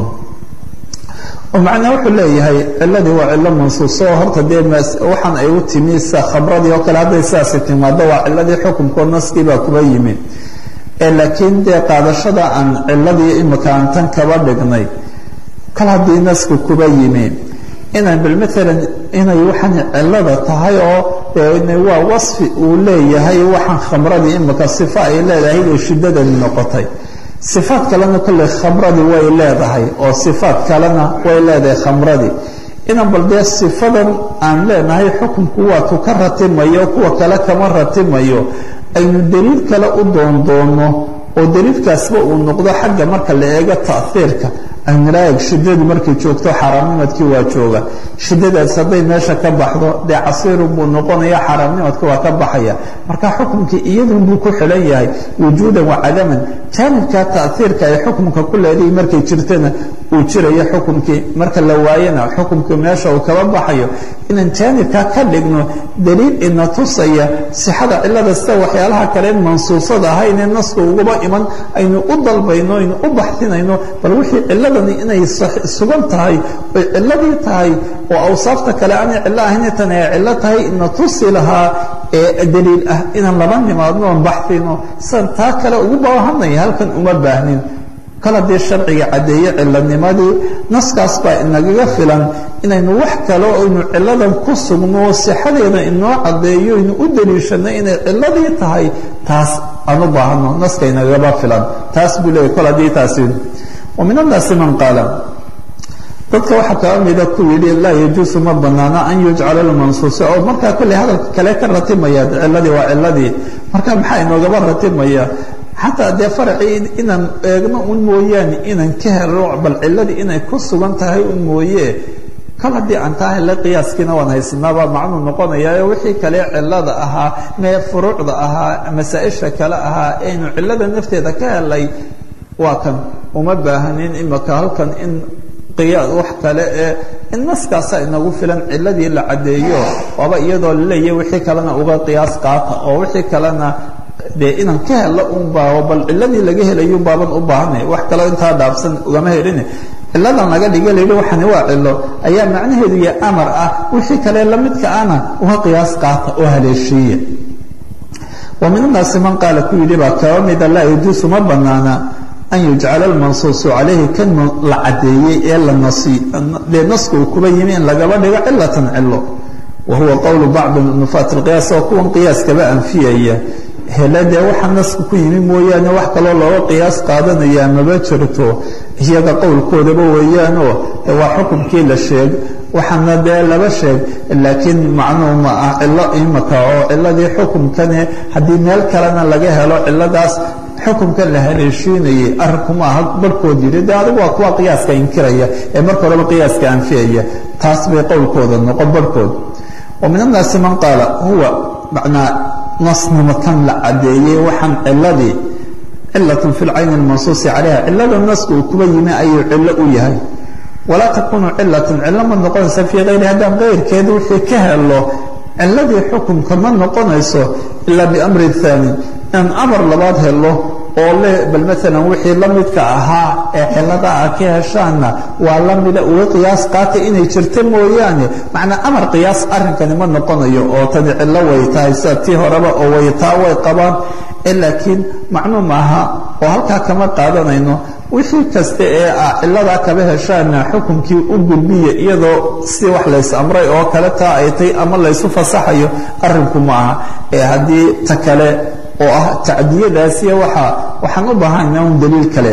oo macnaa wuxuu leeyahay ciladii waa cilo mansuuso oo horta dee waxaan ay u timi sa khabradii oo kale hadday sidaasi timaado waa ciladii xukumkoo naskii baa kuba yimi ee laakiin dee qaadashada aan ciladii imika aan tan kaba dhignay kal haddii nasku kuba yimi inaan bal maalan inay waxaan cilada tahay oo waa wasfi uu leeyahay waxaan khamradii imika sifa ay leedahay inay shiddadani noqotay sifaad kalena kolley khamradii way leedahay oo sifaad kalena way leedahay khamradii inaan bal dee sifadan aan leenahay xukunku waatu ka ratimayo kuwa kale kama ratimayo aynu daliil kale u doondoono oo daliilkaasba uu noqdo xagga marka la eego tahiirka anraag shiddadu markay joogto xaaraamnimadkii waa jooga shiddadaas hadday meesha ka baxdo dee casiirun buu noqonaya xaaraamnimadka waa ka baxaya marka xukumkii iyadun buu ku xilan yahay wujuudan wa cadaman jaanibka tahiirka ay xukumka ku leedahay markay jirtana uu jirayo xukumkii marka la waayana xukumkii meesha uu kaba baxayo inaan jaanibka ka dhigno daliil ina tusaya sixada cilada sida waxyaalaha kale mansuusada ahaynee naska uguba iman aynu u dalbayno aynu u baxsinayno bal wixii ciladani inay sugan tahay oy ciladii tahay oo awsaafta kale aanay cilo ahayn tan ay cilo tahay ina tusi lahaa ee daliil ah inaan laba nimaadno oon baxsino sidan taa kale ugu baahanaya halkan uma baahnin kal haddii sharciga caddeeye cilanimadii naskaas baa inagaga filan inaynu wax kale aynu ciladan ku sugno sixadeeda inoo caddeeyo aynu u daliishanno inay ciladii tahay taas aan u baahano naska inagaba filan taas buu leeyay kol haddii taasi wa min annaasi man qaala dadka waxaa kaa mida ku yidhi laa yajuusu ma banaana an yujcala lmansuusa oo markaa kolley hadalka kale ka ratimaya ciladii waa ciladii marka maxaa inoogaba ratimaya xataa dee faracii inaan eegno un mooyaane inaan ka helo bal ciladii inay ku sugan tahay un mooye kal haddii aan taa hele qiyaaskiina waan haysanaabaa macnuu noqonaya wixii kale cilada ahaa mee furuucda ahaa masaa-isha kale ahaa aynu cilada nafteeda ka helay waa kan uma baahanin imika halkan in qiyaas wax kale ee in naskaasa inagu filan ciladii la caddeeyo waaba iyadoo laleeya wixii kalena uga qiyaas qaata oo wixii kalena dee inaan ka helo un baa bal ciladii laga helayo baaban u baahanay wax kaleo intaa dhaafsan ugama helin ciladan laga dhiga layidhi waxani waa cilo ayaa macnaheedu ya amar ah wixii kale lamidka ana uga qiyaas qaata oo haleeshiiya wa min annaasi man qaala ku yidhi baa kaba mida laa yajuusu ma banaana an yujcala almansuusu calayhi kan la caddeeyey ee la nasi dee naska uu kuba yimi in lagaba dhigo cilatan cilo wa huwa qowlu bacdi nufaat alqiyaas oo kuwan qiyaaskaba anfiyaya hele dee waxa naska ku yimi mooyaane wax kaloo looga qiyaas qaadanayaa maba jirto iyaga qowlkoodaba weeyaanoo de waa xukumkii la sheeg waxaana dee laba sheeg laakiin macnuhu ma ah cilo imaka oo ciladii xukumkane haddii meel kalena laga helo ciladaas xukumkan la haleeshiinayay arrinkuma aha barhkood yidhi de adigu waa kuwa qiyaaska inkiraya ee marka horeba qiyaaska anfiyaya taas bay qowlkooda noqon barhkood wa min annaasi man qaala huwa macnaa nasnimo kan la cadeeyey waxaan ciladii cilatun fi lcayni almansuusi calayha cilada naska uu kuba yimi ayuu cillo u yahay walaa takunu cilatun cillo ma noqonaysa fii hayri haddaan kayrkeed wixii ka helo ciladii xukumka ma noqonayso ilaa biamri haani in amar labaad helo oo le bal maalan wixii la midka ahaa ee cilada a ka heshaanna waa la mida uga qiyaas qaatay inay jirto mooyaane macnaa amar qiyaas arrinkani ma noqonayo oo tani cillo way tahay sida tii horeba oo waytaa way qabaan laakiin macluum aha oo halkaa kama qaadanayno wixii kasta ee ah ciladaa kaba heshaana xukunkii u gudbiya iyadoo si wax lays amray oo kale taa ay tay ama laysu fasaxayo arrinku ma aha ee haddii ta kale oo ah tacdiyadaasiya waa waxaan u baahana un daliil kale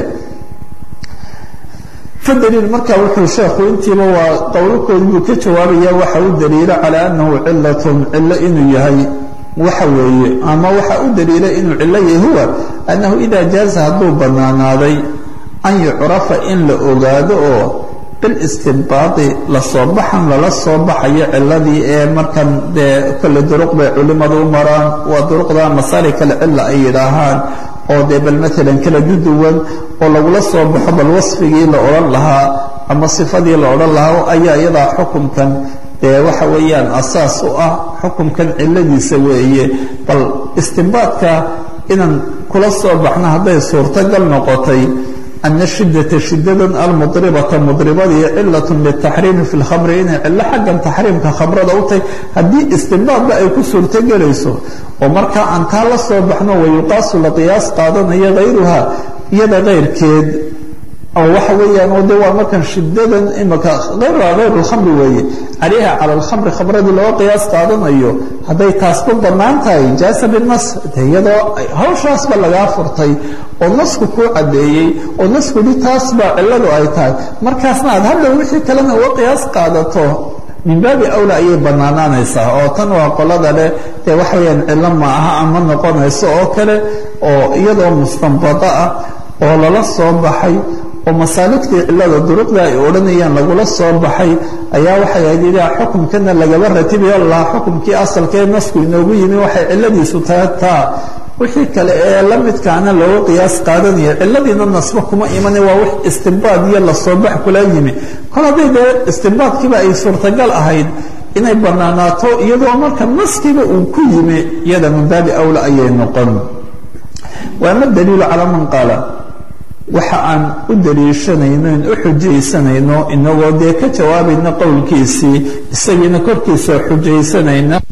fadaliil marka wuxuu sheekhu intiiba waa qowlakoodi buu ka jawaabaya waxa u daliila calaa annahu cilatun cillo inuu yahay waxa weeye ama waxa u daliila inuu cillo yahay huwa annahu idaa jaaza hadduu bannaanaaday an yucrafa in la ogaado oo bilistinbaadi lasoo baxan lala soo baxayo ciladii ee markan dee kolle duruq bay culimmadu u maraan waa duruqda masalik alcilla ay yidhaahaan oo dee bal maalan kala duduwan oo lagula soo baxo bal wasfigii la odhan lahaa ama sifadii la odhan lahaa ayaa iyadaa xukumkan dee waxa weeyaan asaas u ah xukumkan ciladiisa weeye bal istinbaadka inaan kula soo baxno hadday suurtagal noqotay ana shidata shidadan almudribata mudribadii cilat litaxriimi fi lkhamri inay cillo xaggan taxriimka khamrada u tahay haddii istinbaadba ay ku suurtogelayso oo markaa aan taa la soo baxno wayuqaasu la qiyaas qaadanayo hayruha iyada kayrkeed oo waxa weeyaan oo de waa markan shidadan imaka hayruha hayru lkhamri weeye calayha cala alkhamri khamradii looga qiyaas qaadanayo hadday taasku bannaan tahay jaasa binas de iyadoo hawshaasba lagaa furtay oo nasku kuu caddeeyey oo nasku hi taas baa cilladu ay tahay markaasna aad hadda wixii kalena uga qiyaas qaadato min baabi awla ayay bannaanaanaysaa oo tan waa qolada leh dee waxa weyaan cillo ma aha ama noqonayso oo kale oo iyadoo mustanbado ah oo lala soo baxay oo masaaligtii cillada duruqda ay odhanayaan lagula soo baxay ayaa waxay ahayd idaa xukumkana lagaba ratibayo lahaa xukumkii asalka ee nasku inoogu yimi waxay cilladiisu tahay taa wixii kale ee la midkaana looga qiyaas qaadanaya cilladiina nasba kuma imane waa wix istinbaad iyo lasoo bax kula yimi kol hadday dee istinbaadkiiba ay suurtagal ahayd inay bannaanaato iyadoo marka naskiiba uu ku yimi iyada min baabi awla ayay noqon waama daliilu calaa man qaala waxa aan u daliishanayno in u xujaysanayno inagoo dee ka jawaabayna qowlkiisii isagiina korkiisa xujaysanayna